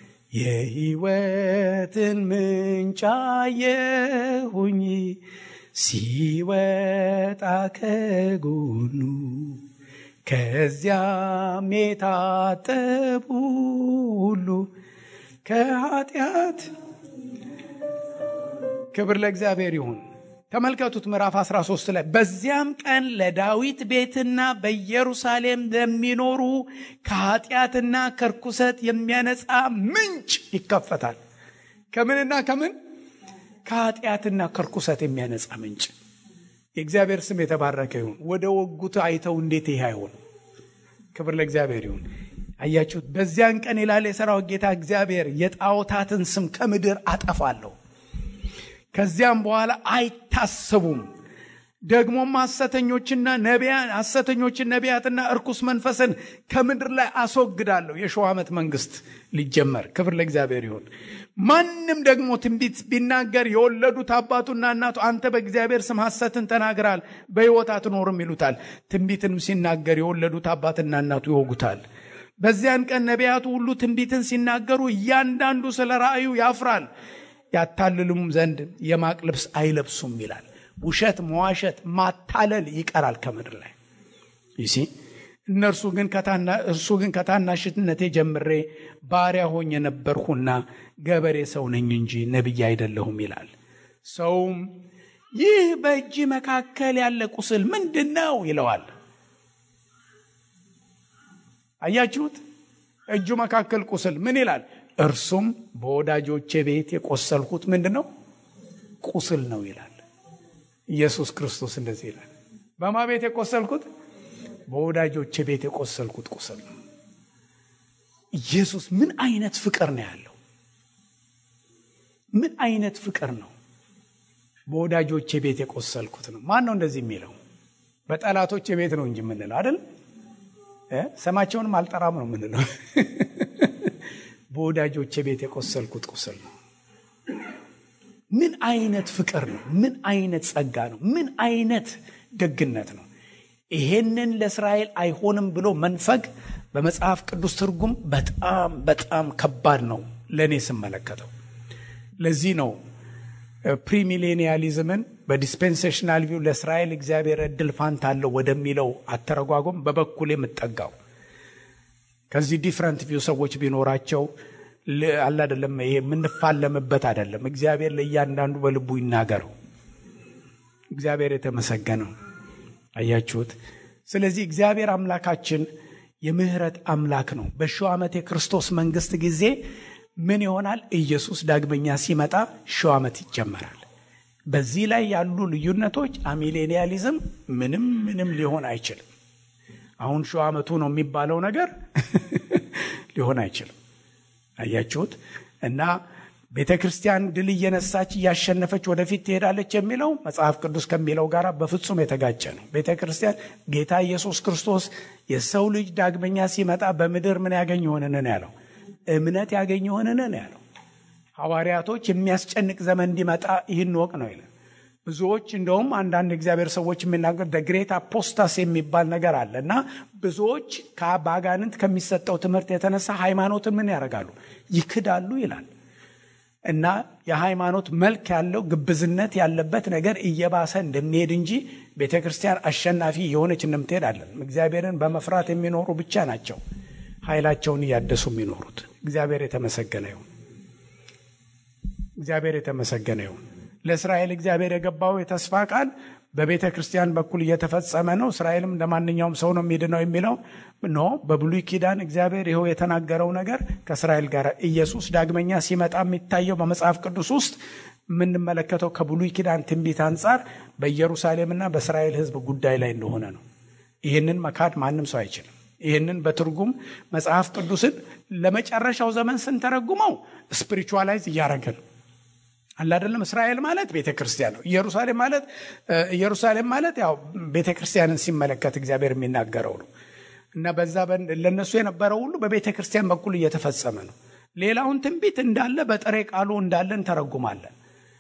የህይወትን ምንጭ አየሁኝ ሲወጣ ከጎኑ ከዚያም የታጠቡ ሁሉ ከኃጢአት ክብር ለእግዚአብሔር ይሁን። ተመልከቱት ምዕራፍ 13 ላይ በዚያም ቀን ለዳዊት ቤትና በኢየሩሳሌም ለሚኖሩ ከኃጢአትና ከርኩሰት የሚያነጻ ምንጭ ይከፈታል። ከምንና ከምን? ከኃጢአትና ከርኩሰት የሚያነጻ ምንጭ። የእግዚአብሔር ስም የተባረከ ይሁን። ወደ ወጉት አይተው እንዴት ይህ አይሆን? ክብር ለእግዚአብሔር ይሁን። አያችሁት? በዚያን ቀን ይላል የሰራዊት ጌታ እግዚአብሔር የጣዖታትን ስም ከምድር አጠፋለሁ፣ ከዚያም በኋላ አይታሰቡም። ደግሞም ሐሰተኞችና ነቢያት ሐሰተኞችን ነቢያትና እርኩስ መንፈስን ከምድር ላይ አስወግዳለሁ። የሺው ዓመት መንግስት ሊጀመር ክብር ለእግዚአብሔር ይሁን። ማንም ደግሞ ትንቢት ቢናገር የወለዱት አባቱና እናቱ አንተ በእግዚአብሔር ስም ሐሰትን ተናግራል፣ በሕይወት አትኖርም ይሉታል። ትንቢትንም ሲናገር የወለዱት አባትና እናቱ ይወጉታል። በዚያን ቀን ነቢያቱ ሁሉ ትንቢትን ሲናገሩ እያንዳንዱ ስለ ራእዩ ያፍራል፣ ያታልሉም ዘንድ የማቅ ልብስ አይለብሱም ይላል። ውሸት፣ መዋሸት፣ ማታለል ይቀራል ከምድር ላይ ይሲ እነርሱ ግን እርሱ ግን ከታናሽነቴ ጀምሬ ባሪያ ሆኜ ነበርሁና ገበሬ ሰው ነኝ እንጂ ነቢይ አይደለሁም ይላል። ሰውም ይህ በእጅ መካከል ያለ ቁስል ምንድን ነው ይለዋል። አያችሁት? እጁ መካከል ቁስል ምን ይላል? እርሱም በወዳጆቼ ቤት የቆሰልሁት ምንድን ነው? ቁስል ነው ይላል። ኢየሱስ ክርስቶስ እንደዚህ ይላል። በማ ቤት የቆሰልኩት? በወዳጆቼ ቤት የቆሰልኩት ቁስል ነው። ኢየሱስ ምን አይነት ፍቅር ነው ያለው? ምን አይነት ፍቅር ነው? በወዳጆቼ ቤት የቆሰልኩት ነው። ማን ነው እንደዚህ የሚለው? በጠላቶቼ ቤት ነው እንጂ የምንለው አይደል? ስማቸውንም አልጠራም ነው የምንለው። በወዳጆቼ ቤት የቆሰልኩት ቁስል ነው። ምን አይነት ፍቅር ነው? ምን አይነት ጸጋ ነው? ምን አይነት ደግነት ነው? ይሄንን ለእስራኤል አይሆንም ብሎ መንፈግ በመጽሐፍ ቅዱስ ትርጉም በጣም በጣም ከባድ ነው ለእኔ ስመለከተው። ለዚህ ነው ፕሪሚሌኒያሊዝምን በዲስፔንሴሽናል ቪው ለእስራኤል እግዚአብሔር እድል ፋንታ አለው ወደሚለው አተረጓጎም በበኩል የምጠጋው ከዚህ ዲፍረንት ቪው ሰዎች ቢኖራቸው አለ አይደለም። ይሄ የምንፋለምበት አይደለም። እግዚአብሔር ለእያንዳንዱ በልቡ ይናገረው። እግዚአብሔር የተመሰገነው አያችሁት። ስለዚህ እግዚአብሔር አምላካችን የምህረት አምላክ ነው። በሺው ዓመት የክርስቶስ መንግስት ጊዜ ምን ይሆናል? ኢየሱስ ዳግመኛ ሲመጣ ሺው ዓመት ይጀመራል። በዚህ ላይ ያሉ ልዩነቶች አሚሌኒያሊዝም ምንም ምንም ሊሆን አይችልም። አሁን ሺው ዓመቱ ነው የሚባለው ነገር ሊሆን አይችልም። አያችሁት እና ቤተ ክርስቲያን ድል እየነሳች እያሸነፈች ወደፊት ትሄዳለች የሚለው መጽሐፍ ቅዱስ ከሚለው ጋር በፍጹም የተጋጨ ነው። ቤተ ክርስቲያን ጌታ ኢየሱስ ክርስቶስ የሰው ልጅ ዳግመኛ ሲመጣ በምድር ምን ያገኝ ይሆንን ነው ያለው? እምነት ያገኝ ይሆንን ነው ያለው። ሐዋርያቶች የሚያስጨንቅ ዘመን እንዲመጣ ይህን ወቅ ነው ይላል። ብዙዎች እንደውም አንዳንድ እግዚአብሔር ሰዎች የሚናገር ግሬት አፖስታስ የሚባል ነገር አለ እና ብዙዎች በአጋንንት ከሚሰጠው ትምህርት የተነሳ ሃይማኖትን ምን ያደርጋሉ? ይክዳሉ ይላል እና የሃይማኖት መልክ ያለው ግብዝነት ያለበት ነገር እየባሰ እንደሚሄድ እንጂ ቤተ ክርስቲያን አሸናፊ የሆነች እንደምትሄድ አለን። እግዚአብሔርን በመፍራት የሚኖሩ ብቻ ናቸው ኃይላቸውን እያደሱ የሚኖሩት። እግዚአብሔር የተመሰገነ ይሁን። እግዚአብሔር የተመሰገነ ይሁን። ለእስራኤል እግዚአብሔር የገባው የተስፋ ቃል በቤተ ክርስቲያን በኩል እየተፈጸመ ነው። እስራኤልም እንደ ማንኛውም ሰው ነው የሚድነው የሚለው ኖ። በብሉይ ኪዳን እግዚአብሔር ይኸው የተናገረው ነገር ከእስራኤል ጋር ኢየሱስ ዳግመኛ ሲመጣ የሚታየው በመጽሐፍ ቅዱስ ውስጥ የምንመለከተው ከብሉይ ኪዳን ትንቢት አንጻር በኢየሩሳሌምና በእስራኤል ሕዝብ ጉዳይ ላይ እንደሆነ ነው። ይህንን መካድ ማንም ሰው አይችልም። ይህንን በትርጉም መጽሐፍ ቅዱስን ለመጨረሻው ዘመን ስንተረጉመው ስፒሪቹዋላይዝ እያደረገ ነው አለ አይደለም። እስራኤል ማለት ቤተ ክርስቲያን ነው። ኢየሩሳሌም ማለት ኢየሩሳሌም ማለት ያው ቤተ ክርስቲያንን ሲመለከት እግዚአብሔር የሚናገረው ነው እና በዛ ለነሱ የነበረው ሁሉ በቤተ ክርስቲያን በኩል እየተፈጸመ ነው። ሌላውን ትንቢት እንዳለ በጥሬ ቃሉ እንዳለ እንተረጉማለን።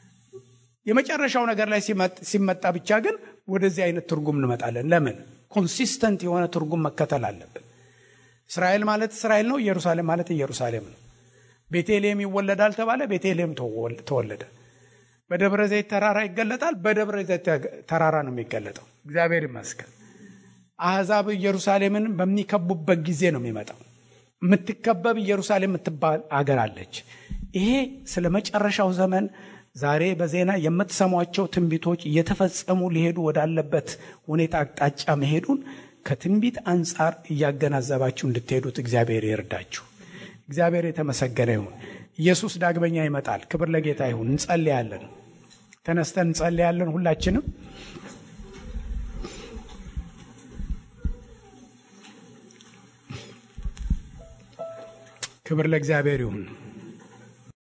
የመጨረሻው ነገር ላይ ሲመጣ ብቻ ግን ወደዚህ አይነት ትርጉም እንመጣለን። ለምን? ኮንሲስተንት የሆነ ትርጉም መከተል አለብን። እስራኤል ማለት እስራኤል ነው። ኢየሩሳሌም ማለት ኢየሩሳሌም ነው። ቤተልሔም ይወለዳል ተባለ፣ ቤተልሔም ተወለደ። በደብረ ዘይት ተራራ ይገለጣል፣ በደብረ ዘይት ተራራ ነው የሚገለጠው። እግዚአብሔር ይመስገን። አሕዛብ ኢየሩሳሌምን በሚከቡበት ጊዜ ነው የሚመጣው። የምትከበብ ኢየሩሳሌም የምትባል አገር አለች። ይሄ ስለ መጨረሻው ዘመን ዛሬ በዜና የምትሰሟቸው ትንቢቶች እየተፈጸሙ ሊሄዱ ወዳለበት ሁኔታ አቅጣጫ መሄዱን ከትንቢት አንጻር እያገናዘባችሁ እንድትሄዱት እግዚአብሔር ይርዳችሁ። እግዚአብሔር የተመሰገነ ይሁን። ኢየሱስ ዳግመኛ ይመጣል። ክብር ለጌታ ይሁን። እንጸልያለን። ተነስተን እንጸልያለን ሁላችንም ክብር ለእግዚአብሔር ይሁን።